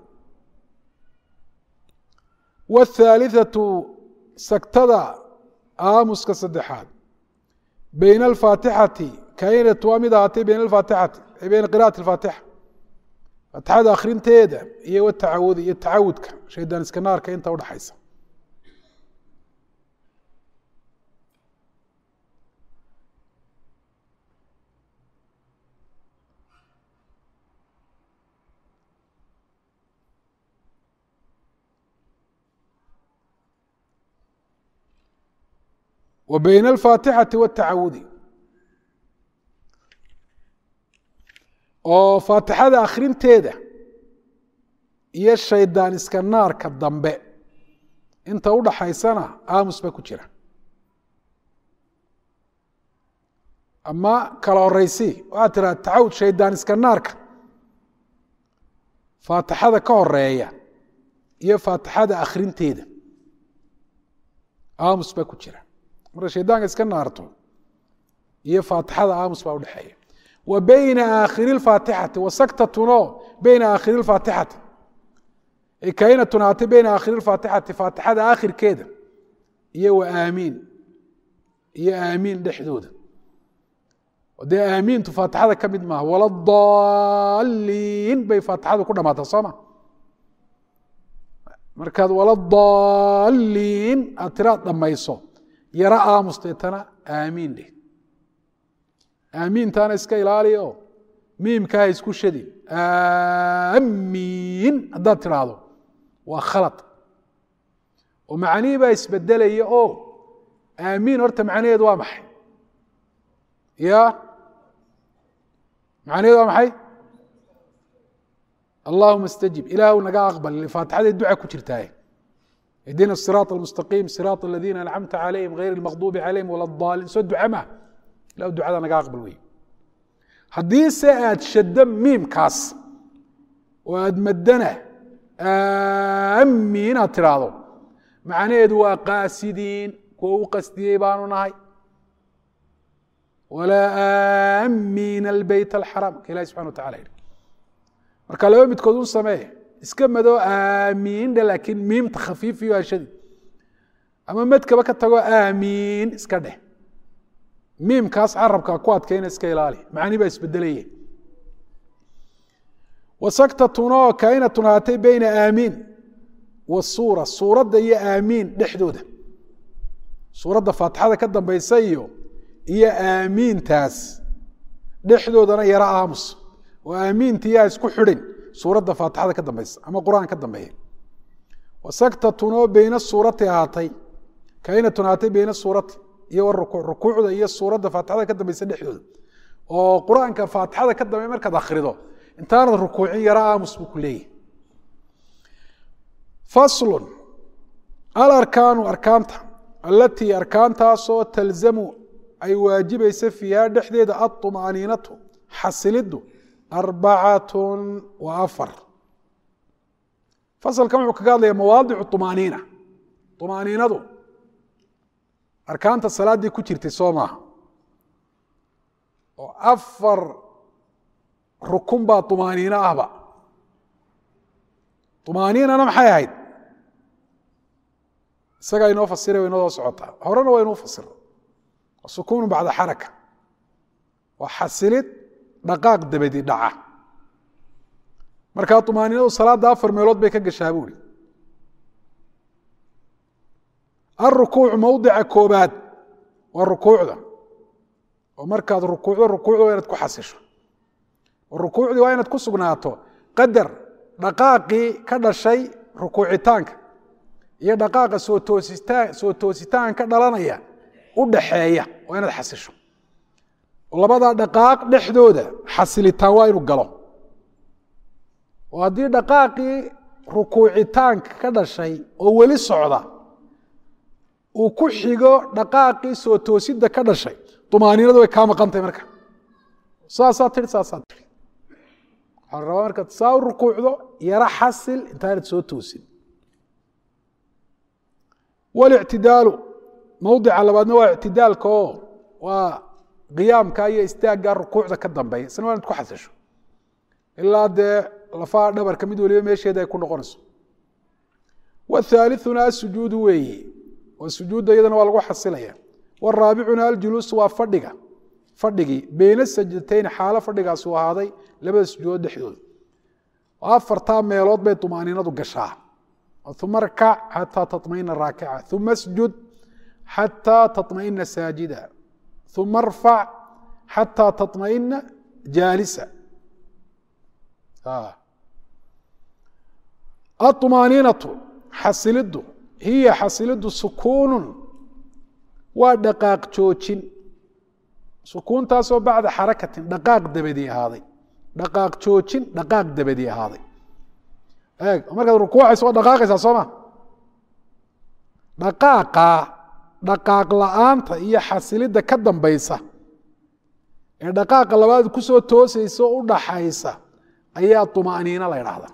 wاthaaliثatu sagtada aamuska saddexaad beyna alfaatixati kainat waa mid ahaatay beyna alfaatixati beyna qira'ati اfaatixa faatixada akhrinteeda iyo watacawudi iyo tacawudka shaydaan iska naarka inta udhaxaysa wa beyna alfaatixati watacawudi oo faatixada akhrinteeda iyo shaydaan iska naarka dambe inta u dhaxaysana aamus baa ku jira ama kala horeysi waxaad tiraa tacawud shaydaan iska naarka faatixada ka horeeya iyo faatixada akhrinteeda aamus baa ku jira marka shaydaanka iska naarto iyo faatixada aamus baa udhexeeya wa bayna aakhiri اfaatixati wasaktatun bayna aakhiri اfaatixati kainatun haatay bayna aakhiri اfaatixati faatixada aakhirkeeda iyo wa aamiin iyo aamiin dhexdooda dee aamiintu faatixada ka mid maaha wala daliin bay faatixadu ku dhamaata sooma markaad wala daliin aad tiraad dhamayso yaro aamus deetana aamiin dheh aamiintaana iska ilaali o miimkaha isku shadin aamiin haddaad tidhaahdo waa khalad oo macnihii baa isbedelaya o aamiin horta macnaheedu waa maxay ya macnaheedu waa maxay allahuma اstajib ilaahu naga aqbal faatixaday duca ku jirtaaye idina الsiraaط اlmustaqiim siraaط aladiina ancamta calayhim غayr اlmaqdubi calayhim wala daalin soo duca ma ilahu ducada naga aqbal wey haddii se aad shaddo miimkaas oo aad maddana aamiin aad tidhaahdo macnaheedu waa qaasidiin kuwa u qasdiyey baanu nahay walaa aamiin albeyt alxaraam ka ilahi subxana wa tacala yihi marka laba midkood u samee iska mado aamiin dhe laakiin miimta khafiifiyo ashadi ama madkaba ka tago aamiin iska dheh miimkaas carabka ku adkayna iska ilaali macni baa isbedelaya wasaktatun oo kainatun haatay beyna aamiin wasuura suuradda iyo aamiin dhexdooda suuradda faatixada ka dambaysa iyo iyo aamiintaas dhexdoodana yaro aamus oo aamiinta yaa isku xidhin suuradda faatixada ka dambaysa ama qur-aan ka dambeeya wasaktatun oo beyna suurati ahaatay kainatun haatay beyna suurati iyo rukuuc rukuucda iyo suuradda faatixada ka dambaysa dhexdooda oo qur-aanka faatixada ka dambeya markaad akhrido intaanad rukuucin yaro aamus buu ku leeyahy faslun alarkaanu arkaanta alatii arkaantaasoo talzamu ay waajibaysa fiiha dhexdeeda aطumaaniinatu xasilidu arbacatun wa afar fasalkan wuxuu kaga hadlaya mawaadicu طumaaniina طumaaniinadu arkaanta salaaddii ku jirtay soo maaha oo afar rukun baa طumaaniino ahba طumaaniinana maxay ahayd isagaa inoo fasira way inoo socotaa horena waa inuu fasiro sukuunu bacda xaraka waa xasilid dhaqaaq dabadi dhaca markaa طumaaniinadu salaadda afar meelood bay ka gashaa buuri aلrukuucu mowdica koobaad waa rukuucda oo markaad rukuucdo rukuucda waa inaad ku xasisho oo rukuucdii waa inaad ku sugnaato qadar dhaqaaqii ka dhashay rukuucitaanka iyo dhaqaaqa soo toositaan soo toositaan ka dhalanaya u dhaxeeya waa inaad xasisho oo labadaa dhaqaaq dhexdooda xasilitaan waa inuu galo oo haddii dhaqaaqii rukuucitaanka ka dhashay oo weli socda uu ku xigo dhaqaaqii soo toosidda ka dhashay umaaniinadu way kaa maqantahy marka saasaa tii saasaa tii waxaa rabaa markaad saa u rukuucdo yaro xasil intaanad soo toosin walictidaalu mowdica labaadna waa ictidaalka oo waa qiyaamka iyo istaagga rukuucda ka dambeeya isna waa inad ku xasisho ilaa dee lafaha dhabarka mid waliba meesheeda ay ku noqonayso wathaalithuna asujuudu weeye oo sujuudda iyadana waa lagu xasilaya waraabicuna aljuluus waa fadhiga fadhigii beyna sajdatayni xaalo fadhigaasi u ahaaday labada sujuudood dhexdooda afartaa meelood bay طumaaniinadu gashaa uma rkac xataa taطmaina raakica uma sjud xataa taطmaina saajida uma rfac xataa taطmaina jaalisa aطumaaniinatu xasilidu hiya xasilidu sukuunu waa dhaqaaq joojin sukuuntaasoo bacda xarakatin dhaqaaq dabadi ahaaday dhaqaaq joojin dhaqaaq dabadi ahaaday eeg markaad rukuucayso waa dhaqaaqaysaa soo ma dhaqaaqa dhaqaaq la-aanta iyo xasilidda ka dambaysa ee dhaqaaqa labaad kusoo toosaysa o u dhaxaysa ayaa طumaaniina la ydhaahdaa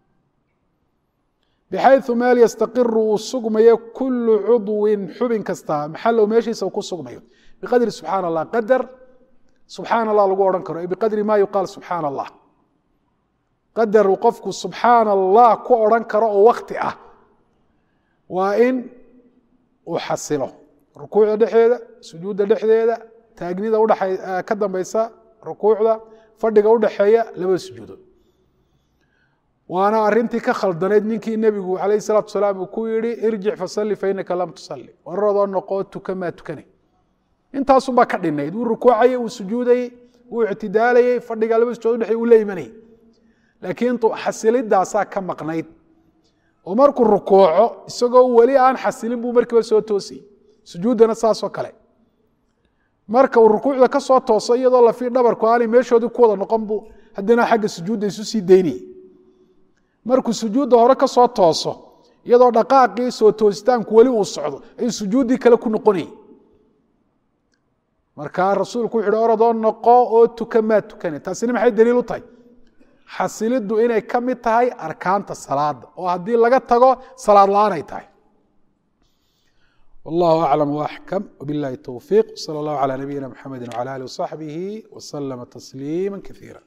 bxayثu meel yastaqiru uu sugmayo kulu cudwin xubin kasta maxalow meeshiisa uu ku sugmayo biqadri subxaan اllah qadar subxaan allah lagu odhan karo biqadri ma yuqaal subxaan allah qadar uu qofku subxaan allah ku odhan karo oo wakti ah waa in uu xasilo rukuucda dhexeeda sujuudda dhexdeeda taagnida udhaa ka dambaysa rukuucda fadhiga udhaxeeya labada sujuudood waana arintii ka khaldanayd ninkii nebigu alayh salaatu salaam uu ku yihi irjic fasali fainaka lam tusali wararadoo noqoo tuka maa tukanay intaasunbaa ka dhinayd wuu rukuucayey wuu sujuudayey wuu ictidaalayey fadhiga laba sujuud udhexey uu la imanayay laakiin xasilidaasaa ka maqnayd oo markuu rukuuco isagoo weli aan xasilin buu markiiba soo toosayy sujuuddana saasoo kale marka uu rukuucda ka soo tooso iyadoo lafii dhabarku aanay meeshoodii ku wada noqon buu haddana xagga sujuudda isu sii daynayay markuu sujuudda hore ka soo tooso iyadoo dhaqaaqii soo toositaanku weli uu socdo ayuu sujuuddii kale ku noqonayay markaa rasuulku wuxu uhi oradoo noqo oo tuka maa tukane taasina maxay daliil u tahay xasiliddu inay ka mid tahay arkaanta salaada oo haddii laga tago salaad la-aan ay tahay wallahu aclam waaxkam wbillahi towfiiq sala allahu calaa nabiyina mxamedi wcala alih wasaxbihi waslama tasliima kaiira